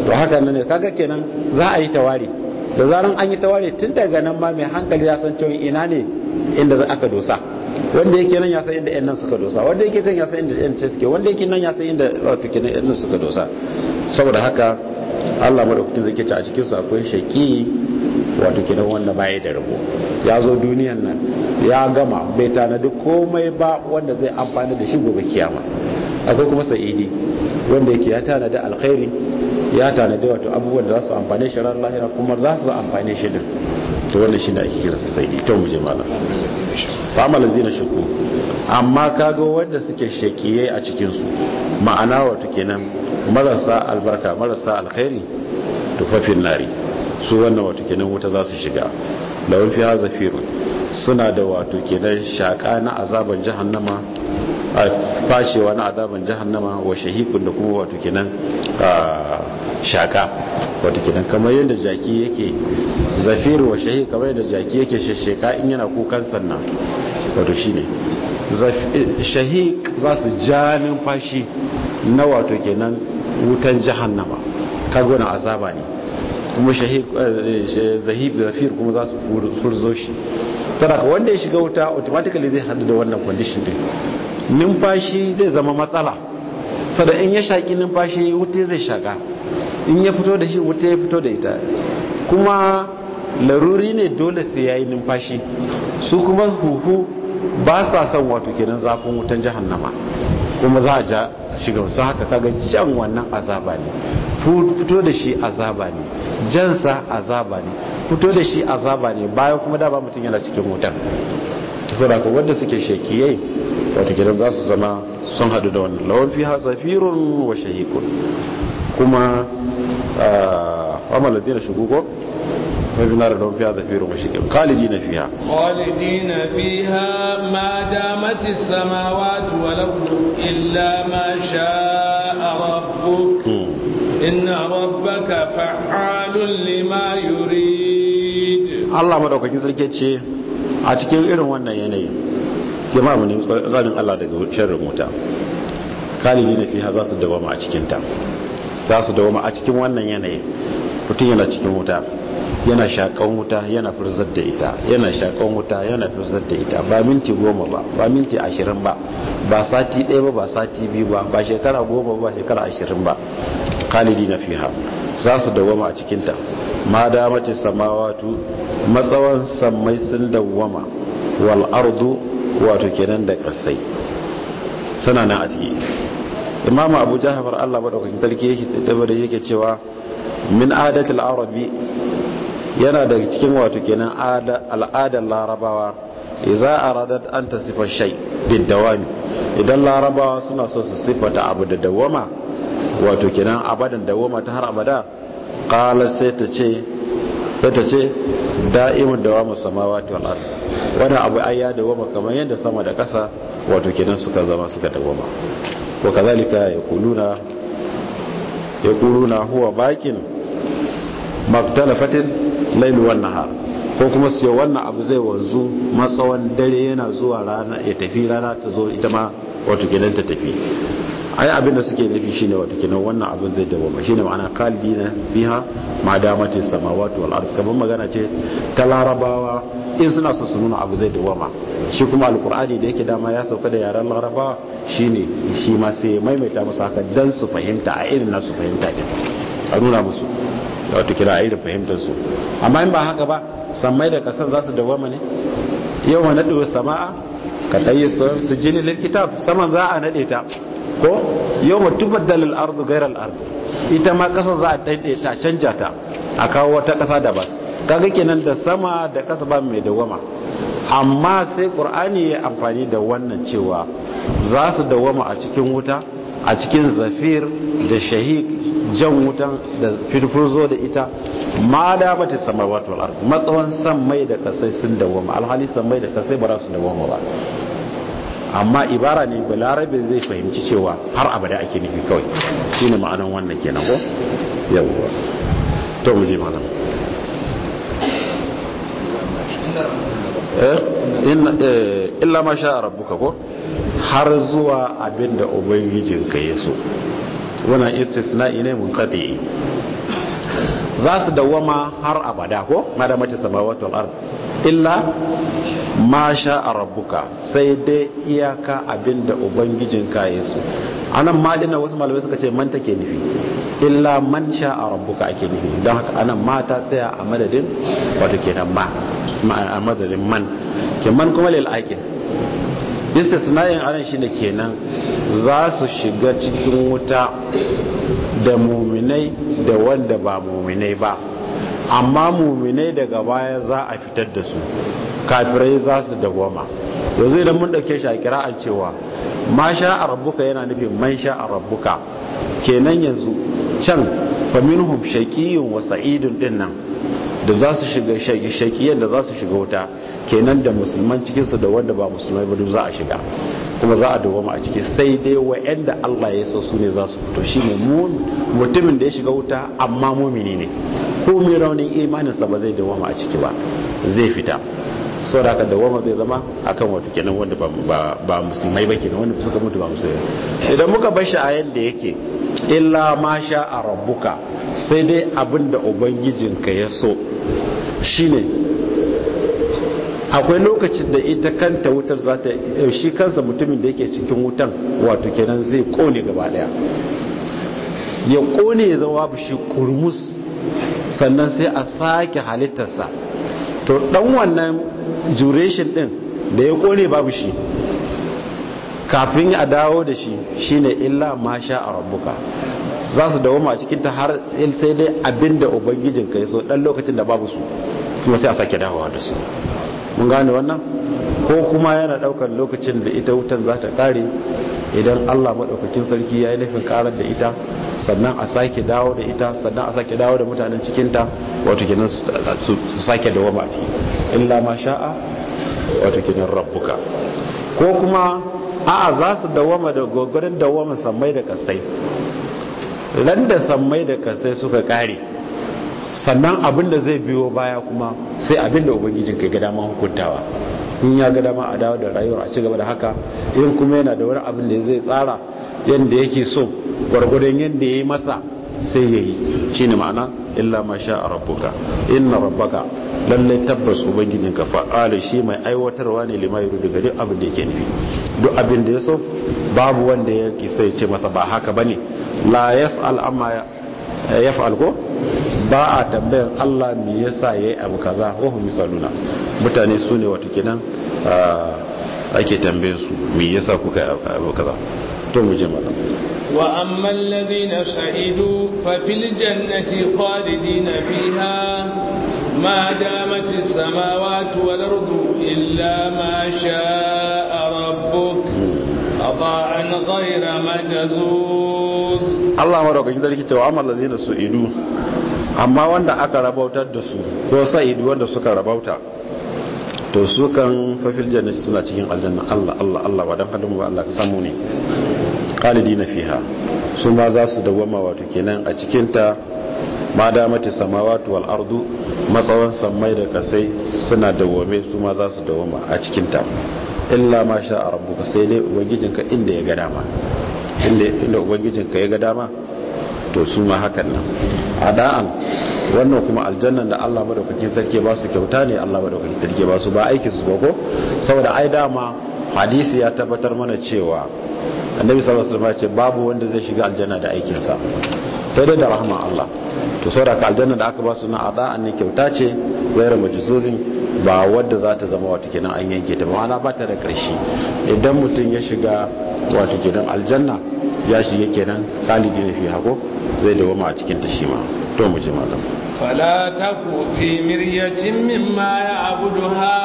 to haka nan ne kaga kenan za a yi tawari da zaran an yi tawari tun daga nan ma mai hankali ya san cewa ina ne inda aka dosa wanda yake nan ya san inda yan nan suka dosa wanda yake can ya san inda yan suke wanda yake nan ya san inda wato kenan yan suka dosa saboda haka Allah madaukakin zai ce a cikin su akwai shaki wato kenan wanda baya da rabo ya zo duniyan nan ya gama bai tanadi komai ba wanda zai amfani da shi gobe kiyama akwai kuma sa'idi wanda yake ya tanadi alkhairi ya tanadi wato abubuwan da za su amfane shi ran lahira kuma za su amfane shi din to wannan shine ake kira sa sa'idi to mu je malam fa amal ladina shuku amma kaga wanda suke shakiyai a cikin su ma'ana wato kenan marasa albarka marasa alkhairi tufafin nari su wannan wato kenan wuta za su shiga da wani fiya zafirun suna da wato kenan shaka na azaban jahannama a fashewa na azaban jahannama wa shahikun da kuma wato kenan shaka wato kenan kamar yadda jaki yake zafir wa shahik kamar yadda jaki yake shasheka in yana kukan sannan wato shine shahik za su ja numfashi na wato kenan wutan jahannama kaga wani azaba ne kuma zahib zafir kuma za su furzo shi tara wanda ya shiga wuta automatically zai hadu da wannan condition din numfashi zai zama matsala sada in ya shaki numfashi wuta zai shaka in ya fito da shi wuta ya fito da ita kuma laruri ne dole sai ya yi numfashi su kuma huhu ba sa son wato kenan zafin wutan jahannama kuma za a ja shiga wasu haka kaga jan wannan azaba ne fito da shi azaba ne jansa azaba ne fito da shi azaba ne bayan kuma da ba mutum yana cikin wutan ta saboda ko wanda suke shekiyai wato gidan za su zama sun hadu da wannan lawan fiha zafirun wa shahikun kuma amal ladina shugugo ففي النار لهم فيها زفير وشهيق خالدين فيها خالدين فيها ما دامت السماوات والأرض إلا ما شاء ربك إن ربك فعال لما يريد الله madaukakin sarki ce a cikin irin wannan yanayin jama'a mu ne tsarin Allah daga sharrin wuta kalili na fiha za su dawama a cikin ta za su dawama a cikin wannan yanayin mutum yana cikin wuta yana shakan wuta yana furzar da ita yana shakan wuta yana furzar da ita ba minti goma ba ba minti ashirin ba ba sati ɗaya ba ba sati biyu ba ba shekara goma ba shekara ashirin ba khalidi na fiha za su dawama a cikinta ma damati samawatu matsawan sammai sun dawama wal ardu wato kenan da kasai suna nan a ciki imamu abu jahafar allah maɗaukakin tarki yake yake cewa min adatul arabi yana daga cikin wato kenan al'adar larabawa idza aradat an tasifa shay bidawami idan larabawa suna so su sifata abu da dawama wato kenan abadan dawama ta har abada qala sai ta ce sai ta ce da'imun dawamu samawati wal ard wannan abu ai ya dawama kamar yadda sama da ƙasa wato kenan suka zama suka dawama wa kazalika yaquluna yaquluna huwa bakin maktalafatin lailu wan nahar ko kuma su wannan abu zai wanzu matsawan dare yana zuwa rana ya tafi rana ta zo ita ma wato kenan ta tafi ai abin da suke nufi shine wato kenan wannan abin zai dawo ma shine ma'ana kalidina biha ma damatis samawati wal ard kamar magana ce ta larabawa in suna so su nuna abu zai dawo ma shi kuma alqur'ani da yake dama ya sauka da yaran larabawa shine shi ma sai maimaita musu haka dan su fahimta a irin nasu fahimta din a nuna musu wato kira a irin fahimtar su amma in ba haka ba sammai da kasan za su dawama ne yau ma naɗewa sama'a ka ɗayi su jini kitab saman za a naɗe ta ko yau ma tubaddal al'ardu gairar al'ardu ita ma ƙasa za a ɗaiɗe ta canja ta a kawo wata ƙasa daban kaga kenan da sama da ƙasa ba mai dawama amma sai ƙur'ani ya amfani da wannan cewa za su dawama a cikin wuta a cikin zafir da shahik jan wutan da firfurzo da ita ma da bata samawati wal ard matsawan san mai da kasai sun dawama alhali san mai da kasai ba za su dawama ba amma ibara ne balarabe zai fahimci cewa har abada ake nufi kawai shine ma'anan wannan kenan ko yawwa to mu je malam eh illa ma sha rabbuka ko har zuwa abinda ubangijinka ya so wannan istisna'i ne mun qati za su dawama har abada ko madamace samawati wal ard illa ma sha rabbuka sai dai iyaka abinda ubangijin ka ya so anan ma dinna wasu malamai suka ce man take nufi illa man sha rabbuka ake nufi don haka anan ma ta tsaya a madadin wato kenan ma a madadin man ke man kuma lil aqil istisna'in anan shine kenan za su shiga cikin wuta da muminai da wanda ba muminai ba amma muminai daga baya za a fitar da su kafirai za su dawama yanzu idan mun dauke shi a kira'an cewa ma sha a rabbuka yana nufin man sha a rabbuka kenan yanzu can faminhum shaqiyyun wa sa'idun din nan da za su shiga shaqiyan da za su shiga wuta kenan da musulman cikinsu da wanda ba musulmai ba duk za a shiga kuma za a dawoma a ciki sai dai wa'anda Allah ya so su ne za su fito shine mutumin da ya shiga wuta amma mumini ne ko mai raunin imaninsa ba zai dawoma a ciki ba zai fita sau da aka dawoma zai zama akan wato kenan wanda ba musulmai ba kenan wanda suka mutu ba musulmai idan muka bar shi a yadda yake illa ma sha a rabbuka sai dai abin da ubangijinka ya so shine akwai lokacin da ita kanta wutar za ta shi kansa mutumin da yake cikin wutan wato kenan zai kone gaba daya ya kone ya zama shi kurmus sannan sai a sake halittarsa to dan wannan duration din da ya kone babu shi kafin a dawo da shi shine illa ma sha a rabbuka za su dawo ma cikin ta har sai dai abinda ubangijinka ya so dan lokacin da babu su kuma sai a sake dawowa da su mun gane wannan ko kuma yana daukar lokacin da ita wutan za ta kare idan Allah madaukakin sarki ya yi nufin karar da ita sannan a sake dawo da ita sannan a sake dawo da mutanen cikinta wato kenan su sake dawama a ciki illa ma sha'a wato kenan rabbuka ko kuma a'a za su dawama da gogorin dawama sammai da kasai ran da sammai da kasai suka kare sannan abin da zai biyo baya kuma sai abin da ubangijin kai ga dama hukuntawa in ya ga dama a dawo da rayuwar a ci gaba da haka in kuma yana da wani abin da zai tsara yadda yake so gwargwadon yadda ya yi masa sai ya yi shi ne ma'ana illa ma sha a rabbuka inna rabbaka lallai tabbas ubangijinka fa'ala shi mai aiwatarwa ne lima yuru daga duk abin da yake nufi duk abin da ya so babu wanda ya kisa ya ce masa ba haka bane la yas'al amma yaf'al ko ba a tambayan Allah me yasa yayi abu kaza wa hum misaluna mutane su ne wato kenan ake tambaye su me yasa kuka abu kaza to mu je malam wa amma alladhina sa'idu fa fil jannati khalidina fiha ma damat as-samawati wal ardu illa ma sha'a rabbuk ata'an ghayra majzuz Allah madaukakin sarki cewa amma alladhina su'idu amma wanda aka rabautar da su ko sa'idu wanda suka rabauta to su kan fafil jannati suna cikin aljanna Allah Allah Allah wa dan hadin Allah ka samu ne khalidina fiha su ma za su dawama wato kenan a cikin ta ma damati samawati wal ardu matsawan sammai da kasai suna dawame su ma za su dawama a cikin ta illa ma sha rabbuka sai dai ubangijinka inda ya ga dama inda inda ubangijinka ya ga dama to su ma hakan nan ada'an wannan kuma aljannan da Allah madaukakin sarki ba su kyauta ne Allah madaukakin sarki ba su ba aikin su ko saboda ai dama hadisi ya tabbatar mana cewa annabi sallallahu alaihi wasallam ya ce babu wanda zai shiga aljanna da aikin sa sai dai da rahman Allah to saboda ka aljanna da aka ba su na ada'an ne kyauta ce gairu majzuzin ba wadda za ta zama wata kenan an yanke ta ma'ana ba ta da ƙarshe idan mutum ya shiga wata kenan aljanna ya shiga kenan kalidi ne fi hako zai dawama a cikin ta shi ma to mu je malam fala taku fi miryatin mimma ya'budu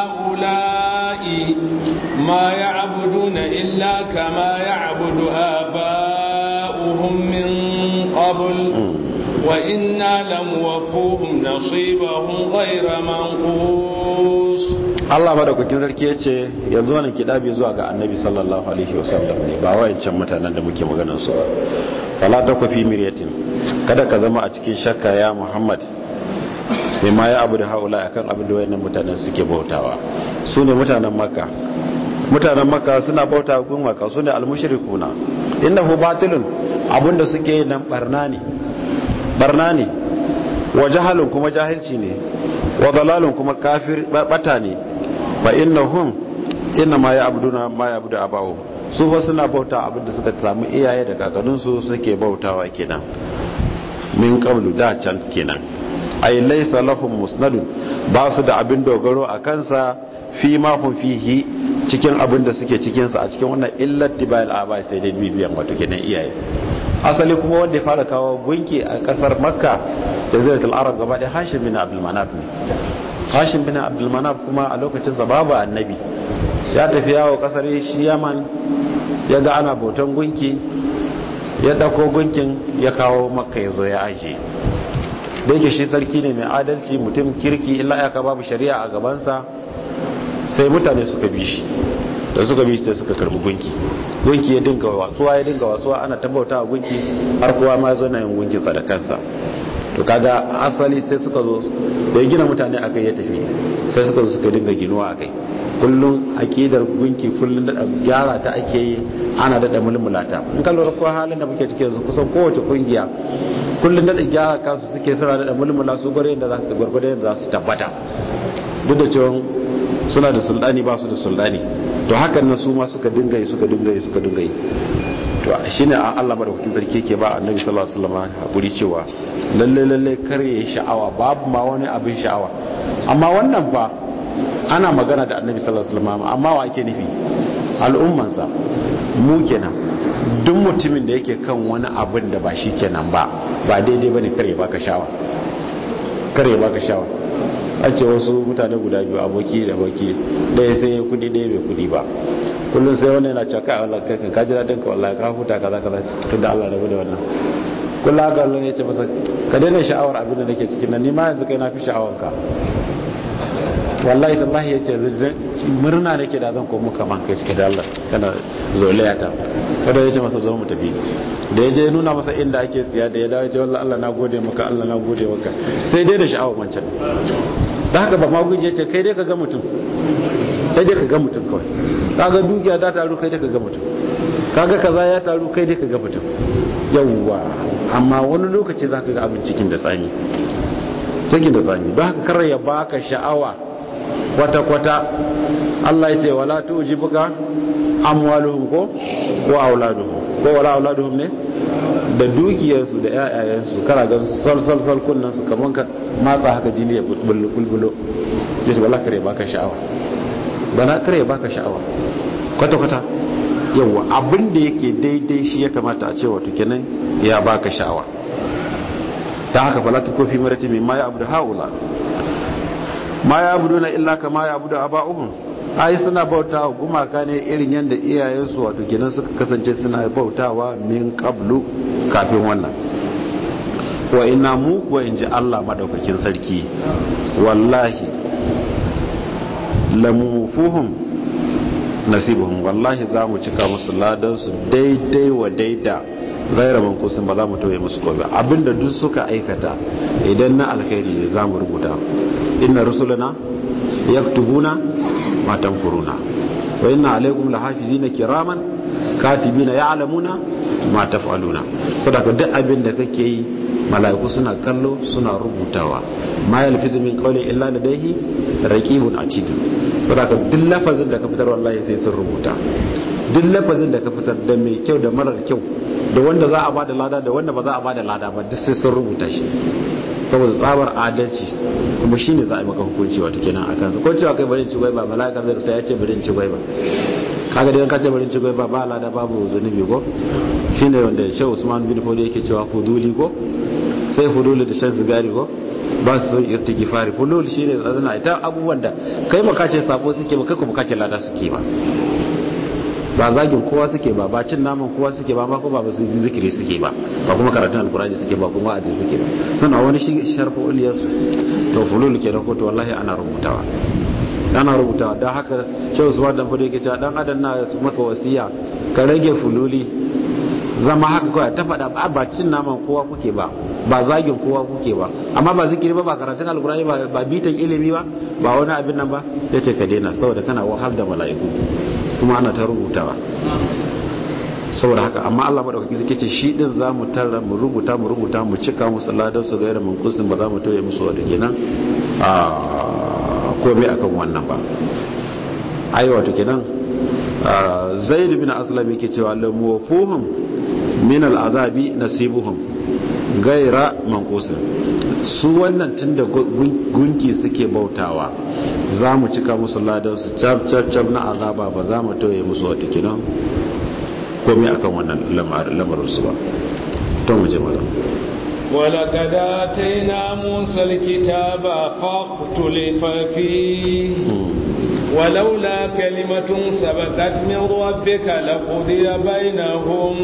haula'i ma ya'buduna illa kama ya'budu aba'uhum min qabl wa inna lamuwaffuhum nasibahum ghayra manqus Allah madaukakin sarki ya ce yanzu wannan kidabi zuwa ga annabi sallallahu alaihi wasallam ne ba wayancan mutanen da muke maganar su ba fala takwa fi miryatin kada ka zama a cikin shakka ya Muhammad bima ya abu da haula akan abin da wayannan mutanen suke bautawa su ne mutanen makka mutanen makka suna bauta gun makka su ne almushrikuna innahu batilun abinda suke yi nan barna ne barna ne wa jahalun kuma jahilci ne wa dalalun kuma kafir bata ne fa innahum inna ma ya'buduna ma ya'budu abahu su fa suna bauta abinda suka samu iyaye da kakanninsu suke bautawa kenan min qablu da can kenan ay laysa lahum musnadun ba su da abin dogaro a kansa fi ma hum fihi cikin abin da suke cikin sa a cikin wannan illat tibayil aba sai dai bibiyan wato kenan iyaye asali kuma wanda ya fara kawo gunki a kasar makka da ziratul arab gaba da hashim bin abdul manaf ne hashim bin abdul manaf kuma a lokacin sa babu annabi ya tafi yawo kasar shi yaman ya ga ana bautan gunki ya dauko gunkin ya kawo makka ya zo ya ajiye da yake shi sarki ne mai adalci mutum kirki illa ya ka babu shari'a a gabansa sai mutane suka bi shi da suka bi sai suka karbi gunki gunki ya dinga wasuwa ya dinga wasuwa ana tabbauta a gunki har kowa ma zo na yin gunki da kansa to kaga asali sai suka zo da ya gina mutane a kai ya tafi sai suka zo suka dinga ginuwa a kai kullum akidar gunki kullum da gyara ta ake yi ana daɗa mulmulata in ka lura ko halin da muke cike yanzu kusan kowace kungiya kullum daɗa gyara kansu suke suna daɗa mulmula su gware yadda za su gwargwado yadda za su tabbata duk da cewa suna da sultani ba su da sultani to hakan nan su ma suka dinga yi suka dinga yi suka dinga yi to shine a Allah madaukakin sarki yake ba annabi sallallahu alaihi wasallam hakuri cewa lalle lalle kare ya sha'awa babu ma wani abin sha'awa amma wannan fa ana magana da annabi sallallahu alaihi wasallam amma wa ake nufi al'ummansa mu kenan duk mutumin da yake kan wani abin da ba shi kenan ba ba daidai bane kare baka sha'awa kare baka sha'awa a ce wasu mutane guda biyu aboki da aboki ɗaya sai ya kudi ɗaya bai kudi ba kullum sai wani yana caka Allah kai kan kaji daɗin ka wallahi ka huta kaza kaza tun da Allah rabu da wannan kullum haka Allah ya ce masa ka daina sha'awar abin da nake cikin nan ni ma yanzu kai na fi sha'awar ka wallahi tallahi ya ce murna nake da zan komo kaman kai cike da Allah kana zolaya ta kada ya ce masa zo mu tafi da ya je nuna masa inda ake tsiya da ya dawo ce wallahi Allah na gode maka Allah na gode maka sai dai da sha'awar wancan da haka ba maguji ce kai dai ka ga mutum kai dai ka ga mutum kawai kaga dukiya ta taru kai dai ka ga mutum kaga kaza ya taru kai dai ka ga mutum yawwa amma wani lokaci zaka ga abin cikin da tsani cikin da tsani don haka kar ya baka sha'awa kwata kwata Allah ya ce wala tujibuka amwaluhum ko ko auladuhum ko wala auladuhum ne da dukiyarsu da yayayensu kana ga sal sal kunnan su kaman ka matsa haka jini ya bulbulo bulbulo yace wala kare baka sha'awa bana kare baka sha'awa kwata kwata yawa abin da yake daidai shi ya kamata a ce wato kenan ya baka sha'awa ta haka fala ta kofi marati mai ma ya abu da haula ma ya abu na illa kama ya abu da aba'uhum ai suna bautawa gumaka ne irin yadda iyayensu wato kenan suka kasance suna bautawa min qablu kafin wannan wa ina mu kuwa in ji Allah madaukakin sarki wallahi lamufuhum nasibuhum wallahi za mu cika musu ladansu daidai wa daida gaira mankusin ba za mu tauye musu gobe abinda duk suka aikata idan na alkhairi ne za mu rubuta inna rusulana yaktubuna ma tanfuruna wa inna alaikum lahafizina kiraman katibina ya'lamuna ma taf'aluna saboda duk abin da kake yi mala'iku suna kallo suna rubutawa ma yalfizu min qawli illa ladayhi raqibun atid saboda duk lafazin da ka fitar wallahi sai sun rubuta duk lafazin da ka fitar da mai kyau da marar kyau da wanda za a bada lada da wanda ba za a bada lada ba duk sai sun rubuta shi saboda tsabar adalci kuma shine za a yi maka hukunci wato kenan akan su ko cewa kai bari ci gwaiba mala'ika zai rubuta ya ce bari ci gwaiba kaga dai ka ce bari ci gwaiba ba lada babu zunubi ko shine wanda Shehu Usman bin Fodi yake cewa fuduli ko sai fuduli da shan sigari ko ba su son istighfari fulul shine zazana ita abubuwan da kai maka ce sabo suke ba kai kuma kace lada suke ba ba zagin kowa suke ba ba cin naman kowa suke ba ma ko ba su zikiri suke ba ba kuma karatun alkurani suke ba kuma wa'azi suke ba suna wani sharfa uliyarsu to fulul ke ko to wallahi ana rubutawa ana rubutawa don haka shehu usman dan fado yake cewa dan adam na maka wasiya ka rage fululi zama haka kawai ta faɗa ba ba cin naman kowa kuke ba ba zagin kowa kuke ba amma ba zikiri ba ba karatun alkurani ba bitan ilimi ba ba wani abin nan ba yace ka daina saboda kana wahal da mala'iku kuma ana ta rubutawa saboda haka amma Allah madaukaki zai ce shi din za mu tara mu rubuta mu rubuta mu cika musu ladan su gairar mankusin ba za mu toye musu wata kenan a komai akan wannan ba ai wato kenan zaid bin aslam yake cewa lamu wafuhum min al'azabi nasibuhum gaira mankusin su wannan tunda gunki suke bautawa za mu cika musu ladan su cap cap cap na azaba ba za mu toye musu wata kenan komai akan wannan lamarin su ba to mu je malam ولقد آتينا موسى الكتاب فاختلف فيه ولولا كلمة سبقت من ربك لقضي بينهم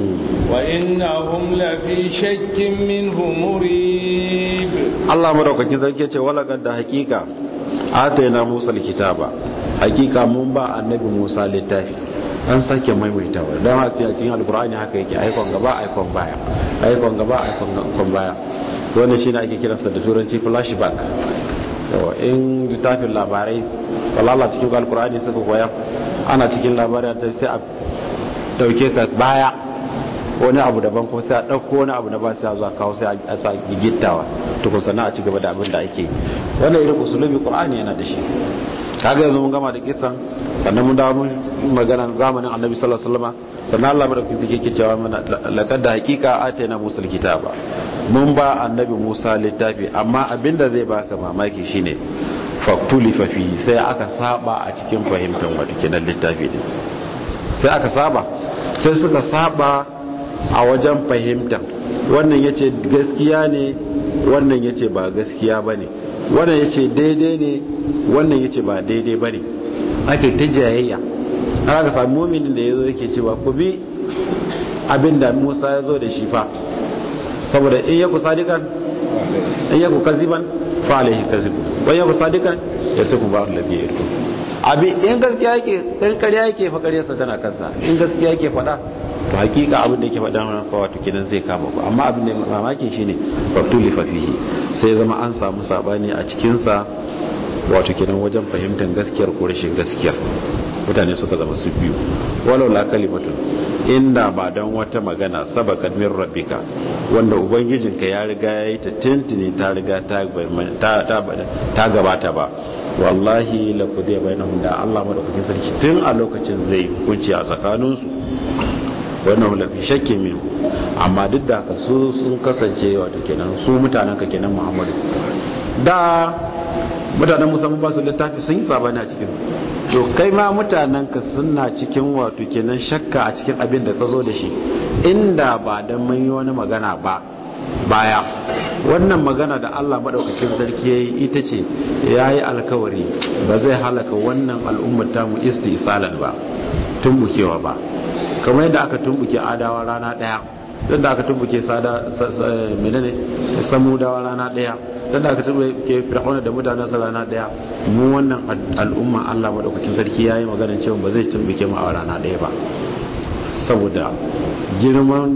وإنهم لفي شك منه مريب الله مدوكاkin sarki ce walaqad da hakika atayna Musa alkitaba hakika mun ba annabi Musa littafi an sake maimaitawa don haka a cikin alkur'ani haka yake aikon gaba aikon baya aikon gaba aikon baya wannan shine ake kiransa da turanci flashback yawa in littafin labarai walala cikin alkur'ani suka koya ana cikin labarai ta sai a dauke ka baya wani abu daban ko sai a ɗauko wani abu na ba sai a zuwa kawo sai a sa gittawa tukun sannan a ci gaba da abin da ake wannan irin usulubi qur'ani yana da shi kaga yanzu mun gama da kisan sannan mun dawo mun magana zamanin annabi sallallahu alaihi wasallam sannan Allah madaukaki yake cewa mana laqad da hakika atayna musa alkitaba mun ba annabi Musa littafi amma abinda zai baka mamaki shine faktuli fafi sai aka saba a cikin fahimtar wato kenan littafi din sai aka saba sai suka saba a wajen fahimtar wannan yace gaskiya ne wannan yace ba gaskiya bane wannan yace daidai ne wannan yace ba daidai bane ake ta jayayya har aka samu muminin da yazo yake cewa ku bi abinda Musa ya zo da shi fa saboda in yaku sadikan in yaku kaziban fa alaihi kazibu wa yaku sadikan yasiku ba alladhi yartu abi in gaskiya yake dan ƙarya yake fa ƙaryarsa tana kansa in gaskiya yake faɗa to hakika abin da yake faɗa wannan fa wato kidan zai kama ku amma abin da mamaki shine fatuli fa fihi sai zama an samu sabani a cikin sa wato kidan wajen fahimtar gaskiyar ko rashin gaskiyar mutane suka zama su biyu walau la kalimatun inda ba don wata magana sabakat min rabbika wanda ubangijinka ya riga ya yi ta tintini ta riga ta gabata ba wallahi la kudiya bainahum da Allah madaukakin sarki tun a lokacin zai hukunci a tsakaninsu wannan lafi shakke min amma duk da haka su sun kasance wato kenan su mutanen ka kenan Muhammadu da mutanen musamman ba su littafi sun yi sabani a cikin to kai ma mutanenka suna cikin wato kenan shakka a cikin abin da ka zo da shi inda ba don mun yi wani magana ba baya wannan magana da Allah maɗaukakin sarki ya yi ita ce ya yi alkawari ba zai halaka wannan al'ummar tamu istisalan ba tumbukewa ba kamar yadda aka tumbuke adawa rana ɗaya yadda aka tumbuke menene samudawa rana ɗaya dan da aka ke fir'auna da mutanen sa rana daya mu wannan al'umma Allah madaukakin sarki yayi magana cewa ba zai tumbuke mu a rana daya ba saboda girman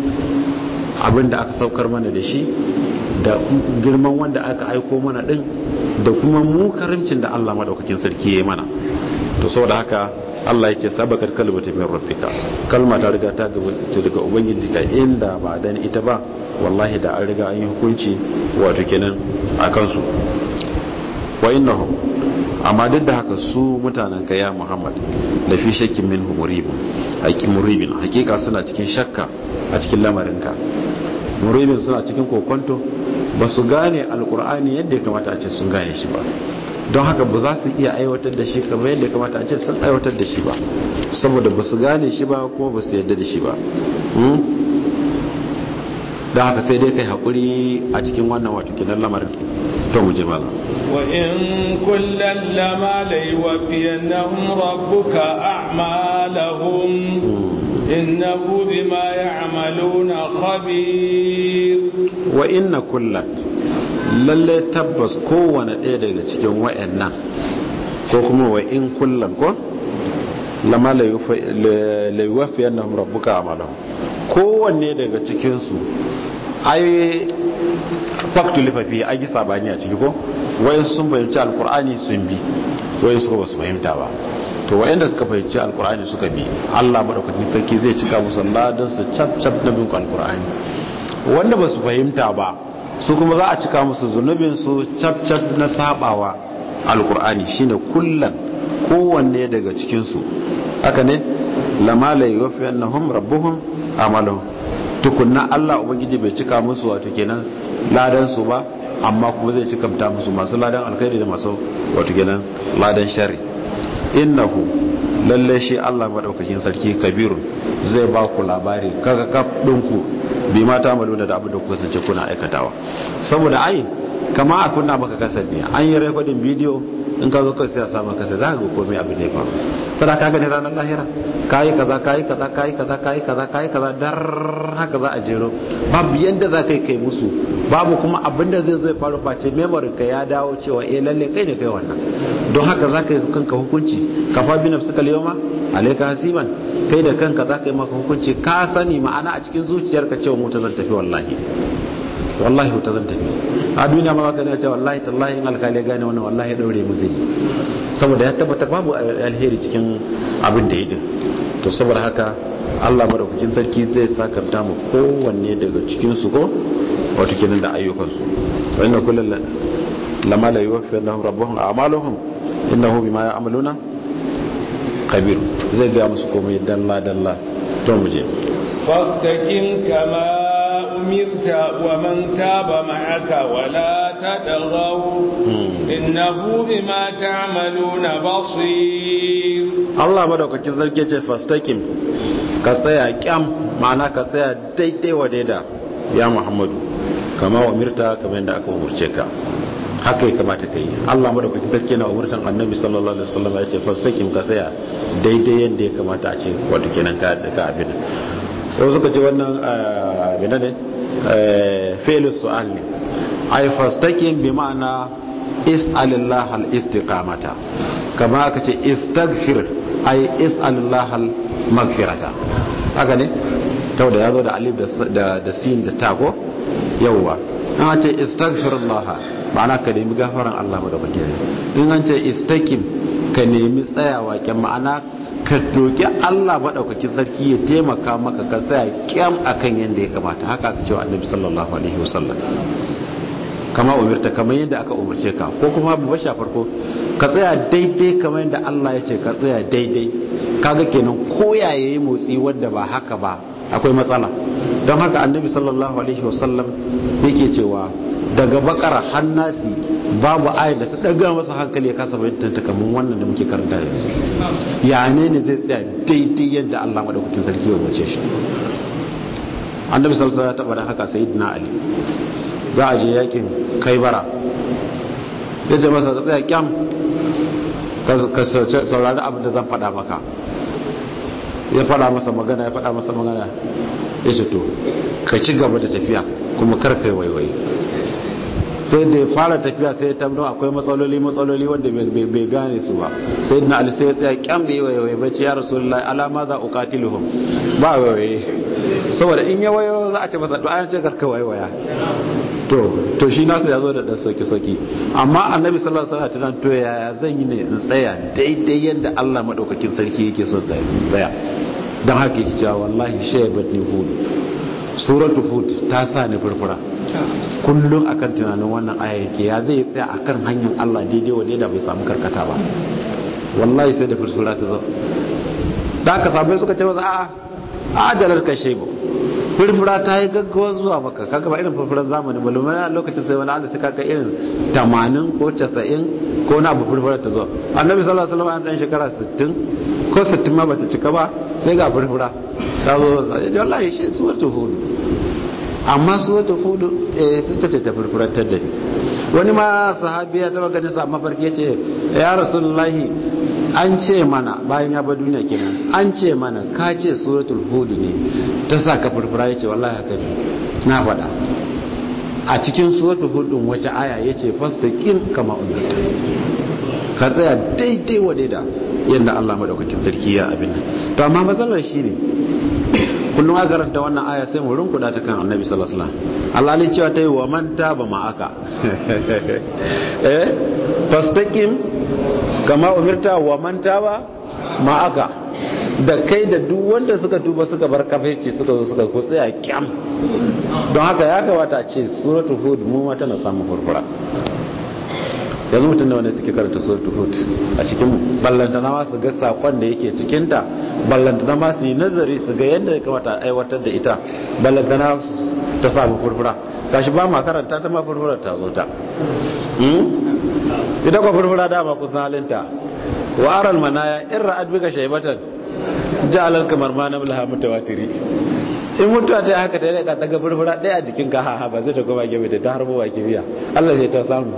abin da aka saukar mana da shi da girman wanda aka aiko mana din da kuma mu karimcin da Allah madaukakin sarki yayi mana to saboda haka Allah ya ce sabakar kalmata min rabbika kalma ta riga ta daga ubangiji ka inda ba dan ita ba wallahi da an riga an yi hukunci wato kenan a kansu wa innahum amma duk da haka su mutanen ka ya Muhammad da fi shakkin min muribin haƙi muribin hakika suna cikin shakka a cikin lamarinka muribin suna cikin kokonto ba su gane alkur'ani yadda ya kamata a ce sun gane shi ba don haka ba za su iya aiwatar da shi kamar yadda ya kamata a ce sun aiwatar da shi ba saboda ba su gane shi ba kuma ba su yadda da shi ba da haka sai dai kai haƙuri a cikin wannan wato kinan lamarin to mu je mala wa in kullan lama la yuwaffiyannahum rabbuka a'malahum innahu bima ya'maluna khabir wa inna kullan lalle tabbas kowane ɗaya daga cikin wayannan ko kuma wa in kullan ko lama la yuwaffiyannahum rabbuka a'malahum kowanne daga cikinsu ai faktu lifafi an yi sabani a ciki ko wayansu sun fahimci alkur'ani sun bi wayansu ba su fahimta ba to wa'anda suka fahimci alkur'ani suka bi Allah madaukakin sarki zai cika musu ladan su cap cap na bin alkur'ani wanda ba su fahimta ba su kuma za a cika musu zunubin su cap cap na sabawa alkur'ani shine kullan kowanne daga cikin su haka ne lama la yuwaffi annahum rabbuhum amalahum tukunna Allah ubangiji bai cika musu wato kenan ladan su ba amma kuma zai cika ta musu masu ladan alkhairi da masu wato kenan ladan sharri innahu lalle shi Allah madaukakin sarki kabirun zai ba ku labari kaga kaf dinku bi mata maluna da abin da kuka sance kuna aikatawa saboda ai kama a kunna maka kasar ne an yi rekodin bidiyo in ka zo kai sai a samu kasar za ka ga komai abin da ya faru tana ka gani ranar lahira kayi kaza kayi kaza kayi kaza kayi kaza kayi kaza dar haka za a jero babu yanda za ka yi kai musu babu kuma abin da zai zai faru face memory ka ya dawo cewa eh lalle kai ne kai wannan don haka za ka yi kanka hukunci ka fa bi nafsika liyoma alayka hasiban kai da kanka za ka yi maka hukunci ka sani ma'ana a cikin zuciyarka cewa mu ta zan tafi wallahi wallahi wuta zan tafi a duniya ma baka ne ce wallahi tallahi in alkali gane wannan wallahi ya daure mu zai saboda ya tabbatar babu alheri cikin abin da ya din to saboda haka Allah madaukakin sarki zai sakanta mu kowanne daga cikin su ko wato kenan da ayyukan su wa inna kullal lama la yuwaffi Allahu rabbuhum a'maluhum innahu bima ya'maluna kabir zai ga musu komai dalla dalla to mu je fastaqim kama أمرت ومن تاب معك ولا تدغوا إنه بما تعملون بصير الله مدوكاkin zarge ce fastakim ka tsaya kyam ma'ana ka tsaya daidai wa daida ya Muhammadu kama umirta kamar yadda aka umurce ka haka ya kamata ka yi Allah madaukakin sarki na umurtan annabi sallallahu alaihi wasallam ya ce fastakim ka tsaya daidai yadda ya kamata a ce wato kenan ka ka abin wasu suka ce wannan abin ne fi'il su'al ne ay fastaqim bi ma'ana is'alillah al-istiqamata kama aka ce istaghfir ay is'alillah al-maghfirata haka ne tau da yazo da alif da da sin da ta ko yawa an ce istaghfirullah ma'ana ka nemi gafaran Allah madaukake in an ce istaqim ka nemi tsayawa kyan ma'ana ka doki Allah maɗaukakin sarki ya taimaka maka ka tsaya kyam akan yadda ya kamata haka aka cewa annabi sallallahu alaihi wasallam kama umarta kamar yadda aka umarce ka ko kuma ba sha farko ka tsaya daidai kamar yadda Allah ya ce ka tsaya daidai kaga kenan ko ya yayi motsi wanda ba haka ba akwai matsala don haka annabi sallallahu alaihi wasallam yake cewa daga bakara hannasi babu ayat da ta daga masa hankali ya kasa bayyana ta kamar wannan da muke karanta yanzu ya ne ne zai tsaya daidai yadda Allah madaukakin sarki ya wace shi annabi sallallahu alaihi wasallam ya taba haka sayyidina ali za a je yakin kaibara ya ce masa tsaya kyam ka saurari abin da zan faɗa maka ya faɗa masa magana ya faɗa masa magana ya ce to ka ci gaba da tafiya kuma kar kai waiwai sai da ya fara tafiya sai ya tabbatar akwai matsaloli matsaloli wanda bai gane su ba sai na ali sai ya tsaya kyan bai waiwai bace ya rasulullahi alama za uqatiluhum ba waiwai saboda in ya wayo za a ce masa to an ce karka waiwaya to to shi nasu ya zo da dan sauki sauki amma annabi sallallahu alaihi wasallam to yaya zan yi ne in tsaya daidai yadda Allah madaukakin sarki yake so tsaya dan haka yake cewa wallahi shaybat ni fud suratu fud ta sa ni furfura kullum akan tunanin wannan aya yake ya zai tsaya akan hanyar Allah daidai wa da bai samu karkata ba wallahi sai da furfura ta zo da aka sabai suka ce masa a'a ajalar kashe ba furfura ta yi gaggawa zuwa maka kaga ba irin furfuran zamani ba lumai a lokacin sai wani ala suka kai irin 80 ko 90 ko na abu furfura ta zo annabi sallallahu alaihi wasallam dan shekara 60 ko 60 ma bata cika ba sai ga furfura ta zo wallahi shi suwatu hudu amma suwatu hudu eh sun ta ce ta furfurar ta da wani ma sahabi ya taba ganin sa mafarki yace ya rasulullahi an ce mana bayan ya bar duniya kenan an ce mana ka ce suratul hud ne ta sa ka furfura yace wallahi haka ne na faɗa a cikin suratul hud din wace aya yace fastaqim kama umirta ka tsaya daidai wa daida yadda Allah madaukakin sarki ya abin nan to amma matsalar shine kullum aka karanta wannan aya sai mu rinkuda ta kan annabi sallallahu alaihi wasallam Allah ne cewa tayi wa man taba ma'aka eh fastaqim kama umirta wa man taba ma'aka da kai da duk wanda suka tuba suka bar kafirci suka zo suka ku tsaya kyam don haka ya kamata a ce suratul hud mu ma tana samun furfura yanzu mutum da wanda suke karanta suratul hud a cikin ballantana ma su ga sakon da yake cikinta ballantana ma su yi nazari su ga yadda ya kamata a aiwatar da ita ballantana ta samu furfura gashi ba ma karanta ta ma furfura ta zo ta ita kwa furfura dama kusan halinta wa aral manaya in ra'ad bika shaybatan ja'alal kamar ma na bulha mutawatiri in mutuwa ta haka ta rika ta ga furfura ɗaya a jikin ka haha ba zai ta koma gefe ta harbo wa kibiya Allah sai ta samu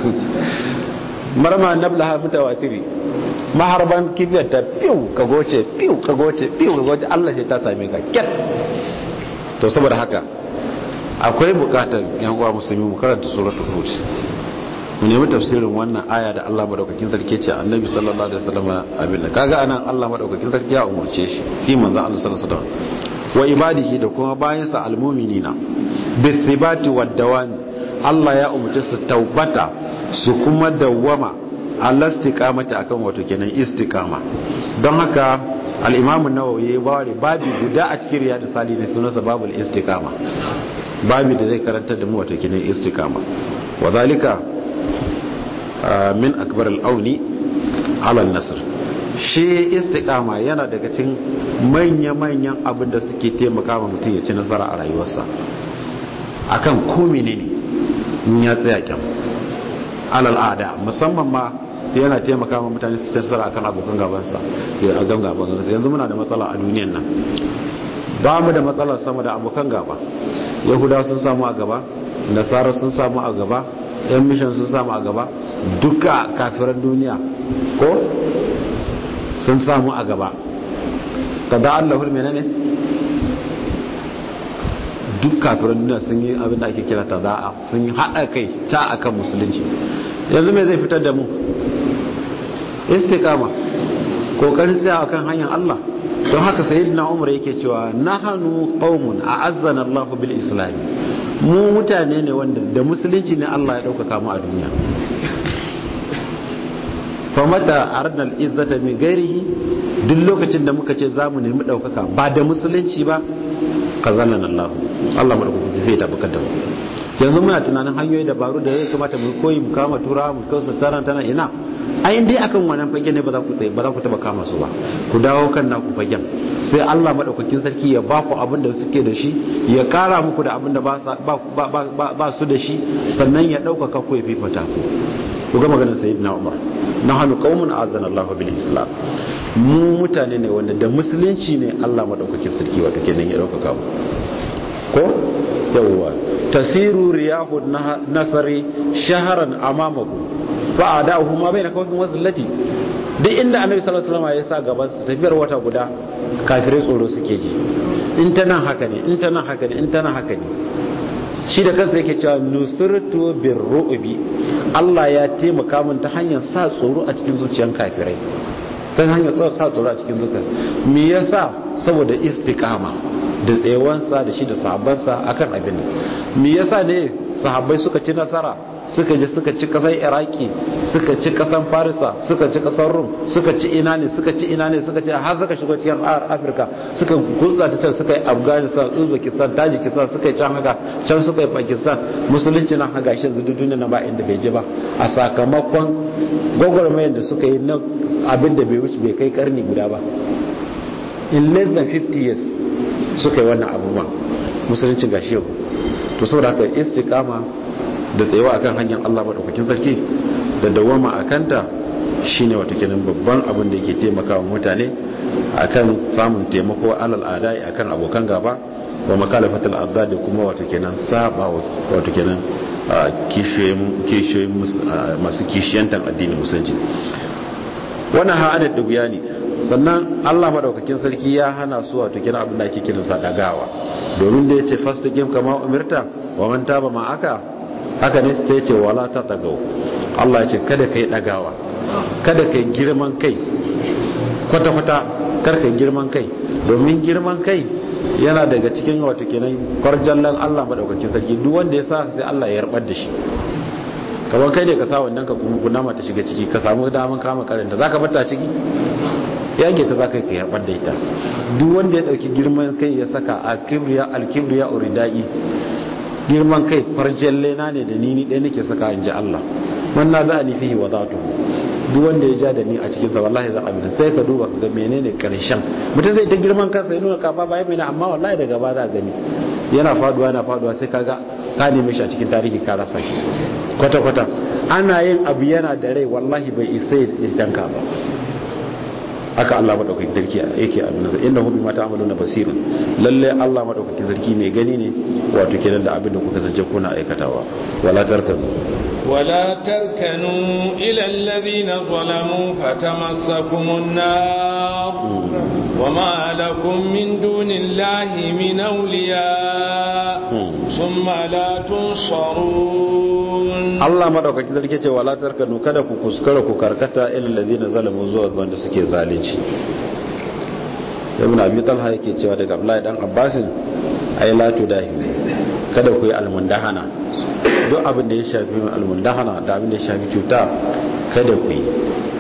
marma nablaha mutawatiri maharban kibiyar ta fiw ka goce fiw ka goce fiw ka goce Allah sai ta same ka kyat to saboda haka akwai bukatar yan uwa musulmi mu karanta suratul hud mu nemi tafsirin wannan aya da Allah madaukakin sarki ce annabi sallallahu alaihi wasallam abin da kaga anan Allah madaukakin sarki ya umurce shi fi manzon Allah sallallahu alaihi wasallam wa ibadihi da kuma bayansa almu'minina bithibati wad dawami Allah ya umurce su taubata su kuma dawwama Allah istiqamati akan wato kenan istiqama don haka al-Imam an-Nawawi ya bare babi guda a cikin riyadus salihin sunansa babul istiqama babi da zai karanta da mu wato kenan istiqama wa zalika min akbar al-auni ala an-nasr shi istiqama yana daga cikin manya-manyan abin da suke taimaka wa mutum ya ci nasara a rayuwarsa akan ko menene in ya tsaya kyan al'ada musamman ma yana taimaka wa mutane su ci nasara akan abokan gabansa ya gan gaban gabansa yanzu muna da matsala a duniyan nan ba mu da matsalar sama da abokan gaba yahudawa sun samu a gaba nasara sun samu a gaba yan mishan sun samu a gaba duka kafiran duniya ko sun samu a gaba kada allahul menene duk kafiran duniya sun yi abin da ake kira tada'a sun yi haɗa kai ta akan musulunci yanzu mai zai fitar da mu istiqama kokarin tsaya akan hanyar Allah don haka sayyidina Umar yake cewa nahanu qaumun a'azzana Allahu bil islam mu mutane ne wanda da musulunci ne Allah ya dauka mu a duniya famata arnal izzata min gairihi duk lokacin da muka ce za mu nemi ɗaukaka ba da musulunci ba ka zanen Allah Allah maɗaukaki zai tabbatar da mu yanzu muna tunanin hanyoyi dabaru da ya kamata mu koyi mu kama tura mu kawo tana tana ina ayin dai akan wannan fage ne ba za ku tsaye ba za ku taba kama su ba ku dawo kan naku fagen sai Allah maɗaukakin sarki ya ba ku abin da suke da shi ya kara muku da abin da ba su da shi sannan ya ɗaukaka ku ya fifata ku ku ga maganar sayyidina Umar na hannu qaumun azana Allahu bil Islam mu mutane ne wanda da musulunci ne Allah madaukakin sarki wato kenan ya daukaka mu ko yawwa tasiru riyahu nasari shaharan amamaku fa adahu ma baina kawfin wazillati duk inda annabi sallallahu alaihi wasallam ya sa gaban su tafiyar wata guda kafirai tsoro suke ji in ta nan haka ne in ta nan haka ne in ta nan haka ne shi da kansa yake cewa nusirtu bir ru'bi Allah ya taimaka min ta hanyar sa tsoro a cikin zuciyar kafirai ta hanyar sa tsoro a cikin zuciyar me yasa saboda istiqama da tsayawansa da shi da sahabbansa akan abin me yasa ne sahabbai suka ci nasara suka je suka ci kasar iraki suka ci kasar farisa suka ci kasar rum suka ci ina ne suka ci ina ne suka ci har suka shigo cikin afirka suka gutsa ta can suka yi afghanistan uzbekistan tajikistan suka yi can haka can suka yi pakistan musulunci na haka shi zudu duniya na ba inda bai ji ba a sakamakon gwagwarmayar da suka yi na abin da bai wuce bai kai karni guda ba in less than 50 years suka yi wannan abubuwan musuluncin gashi yau to saboda haka istiqama da tsayawa akan hanyar Allah madaukakin sarki da dawama akanta shine wato kenan babban abin da yake taimakawa mutane akan samun taimako alal adai akan abokan gaba wa makalafatul adda da kuma wato kenan saba wato kenan kishiyoyin masu kishiyantan addinin musulunci wannan ha'adar da guya ne sannan Allah madaukakin sarki ya hana su wato kenan abin da ake kiransa dagawa domin da yace fastaqim kama umirta wa man taba ma aka haka ne sai ce wala ta tagaw Allah ya ce kada kai dagawa kada kai girman kai kwata kwata kar kai girman kai domin girman kai yana daga cikin wato kenan kwarjallan Allah madaukakin sarki duk wanda ya sa sai Allah ya yarbar da shi kamar kai ne ka sa wannan ka kuma kunama ta shiga ciki ka samu daman kama karanta za ka bata ciki yage ta za ka yi yarbar da ita duk wanda ya dauki girman kai ya saka a kibriya alkibriya uridai girman kai farjin lena ne da ni ni ɗaya nake saka in ji Allah wannan za a ni fihi wa zatu duk wanda ya ja da ni a cikin sa wallahi za a bi sai ka duba ka ga menene karshen mutum zai ta girman kansa ya nuna kafa ba mai amma wallahi daga ba za a gani yana faduwa yana faduwa sai kaga ka neme shi a cikin tarihi ka rasa shi kwata kwata ana yin abu yana da rai wallahi bai isa ya tanka ba haka Allah madaukakin sarki yake a nuna innahu bima ta'maluna basirun lalle Allah madaukakin sarki mai gani ne wato kenan da abin da kuka zance kuna aikatawa wala tarkanu ولا تركنوا إلى الذين ظلموا فتمسكم النار وما لكم من دون الله من أولياء ثم لا تنصرون Allah madaukaki zarke ce wala tarkanu kada ku kuskura ku karkata ilal ladina zalamu zuwa ga wanda suke zalunci Ibn Abi Talha yake cewa daga Abdullahi dan Abbasin ay la tudahi kada ku yi almundahana duk abin da ya shafi almundahana da abin da ya shafi cuta kada ku yi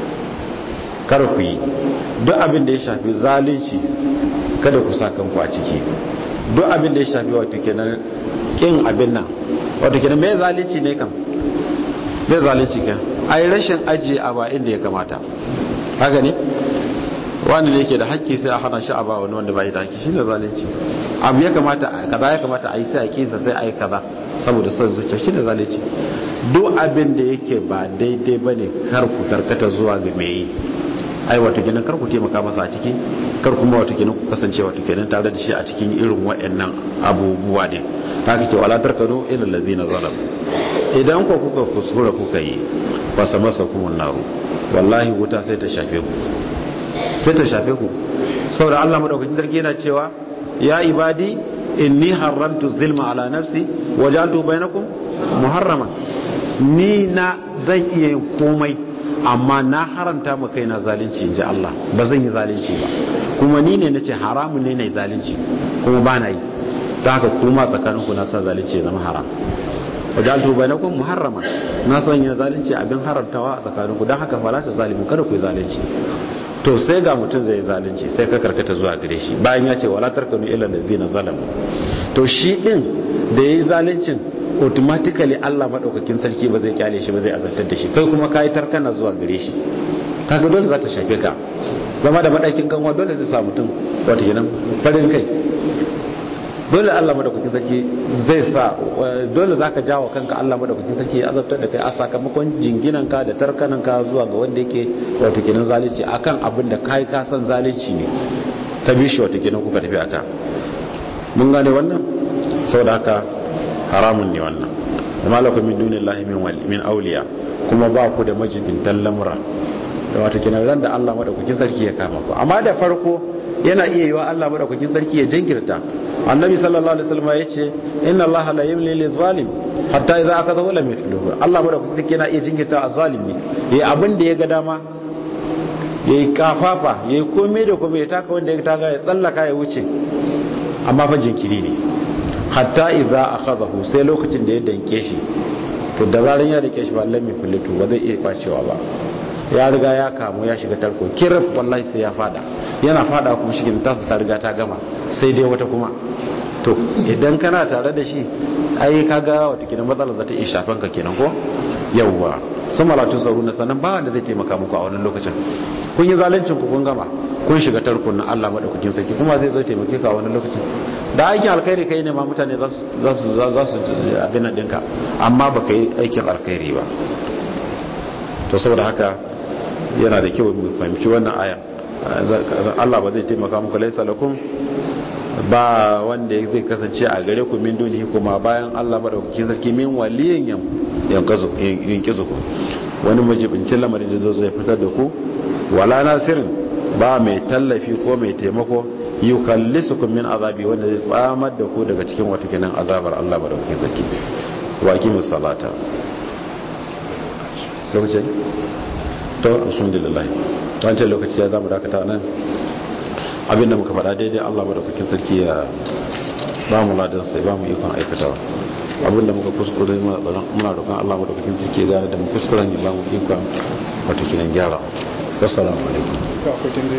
kada ku yi duk abin da ya shafi zalunci kada ku sa kanku a ciki duk abin da ya shafi wato kenan kin abin nan wato kenan me zalunci ne kam me zalunci kan ai rashin ajiye a ba inda ya kamata haka ne wani ne yake da haƙƙi sai a hana shi a ba wani wanda bai da haƙƙi shine zalunci abu ya kamata kaza ya kamata a yi sai a kinsa sai a yi kaza saboda son zuciya shine zalunci duk abin da yake ba daidai bane kar ku karkata zuwa ga me yi ai wato kenan kar ku taimaka masa a ciki kar kuma wato kenan ku kasance wato kenan tare da shi a cikin irin waɗannan abubuwa ne ta kace wala tarkanu ila allazina zalam idan ku kuka kuskura kuka yi wasa masa kumun naru wallahi wuta sai ta shafe ku sai ta shafe ku saboda Allah madaukakin sarki yana cewa ya ibadi inni haramtu zulma ala nafsi wajaltu bainakum muharraman ni na zan iya yin komai amma na haramta ma kaina zalunci inji Allah ba zan yi zalunci ba kuma ni ne nace haramun ne nayi zalunci kuma ba na yi ta haka kuma tsakaninku na sa zalunci ya zama haram wajaltu bainakum muharraman na san yin zalunci abin haramtawa a tsakaninku dan haka fala ta zalimu kada ku yi zalunci to sai ga mutum zai zalunci sai ka karkata zuwa gare shi bayan ya ce wala tarkanu ila allazina zalamu to shi din da yayi zaluncin automatically Allah madaukakin sarki ba zai kyale shi ba zai azantar da shi kai kuma kai tarkana zuwa gare shi kaga dole za ta shafe ka zama da madakin kanwa dole zai sa mutum wato kenan farin kai dole Allah madaukakin sarki zai sa dole zaka jawo kanka Allah madaukakin sarki ya azabtar da kai a sakamakon jinginan ka da tarkanan ka zuwa ga wanda yake wato kenan zalunci akan abin da kai ka san zalunci ne ta bishi wato kenan kuka tafi aka mun gane wannan saboda haka haramun ne wannan amma lakum min dunillahi min wali min awliya kuma ba ku da majibintan lamura da wato kenan ran da Allah madaukakin sarki ya kama ku amma da farko yana iya yiwa Allah madaukakin sarki ya jinkirta annabi sallallahu alaihi wasallam yace inna allaha la yumli lil zalim hatta idza akadahu lam yuflihu Allah madaukakin sarki yana iya jinkirta a zalimi yayi abin da ya ga dama yayi kafafa yayi komai da komai ya taka wanda ya taka ya tsallaka ya wuce amma fa jinkiri ne hatta idza akhadahu sai lokacin da ya danke shi to da zaran ya dake shi ba lam yuflihu ba zai iya kwacewa ba ya riga ya kamu ya shiga tarko kirif wallahi sai ya fada yana fada kuma shi tasu ta riga ta gama sai dai wata kuma to idan kana tare da shi ai kaga wata kidan matsalar za ta iya shafan ka kenan ko yawwa sun malatun tsaro na sannan ba wanda zai taimaka muku a wannan lokacin kun yi zalincin ku kun gama kun shiga tarkon na Allah madaukakin sarki kuma zai zo taimake ka a wannan lokacin da aikin alkhairi kai ne ma mutane za su za su abin nan dinka amma baka yi aikin alkhairi ba to saboda haka yana da kyau mu fahimci wannan aya Allah ba zai taimaka muku laisa lakum ba wanda zai kasance a gare ku min dunihi kuma bayan Allah madaukakin sarki min waliyin yan yankazu yankizu ku wani majibincin lamarin da zo zai fitar da ku wala nasirin ba mai tallafi ko mai taimako yukallisukum min azabi wanda zai tsamar da ku daga cikin wata kenan azabar Allah madaukakin sarki wa aqimus salata lokacin to alhamdulillah wancan lokaci ya zama dakata nan abinda muka faɗa daidai Allah madaukakin sarki ya ba mu ladan sai ba mu ikon aikatawa abinda muka kuskure muna roƙon Allah madaukakin sarki gane da mu kuskuren ya ba mu ikon wato kinan gyara wassalamu alaikum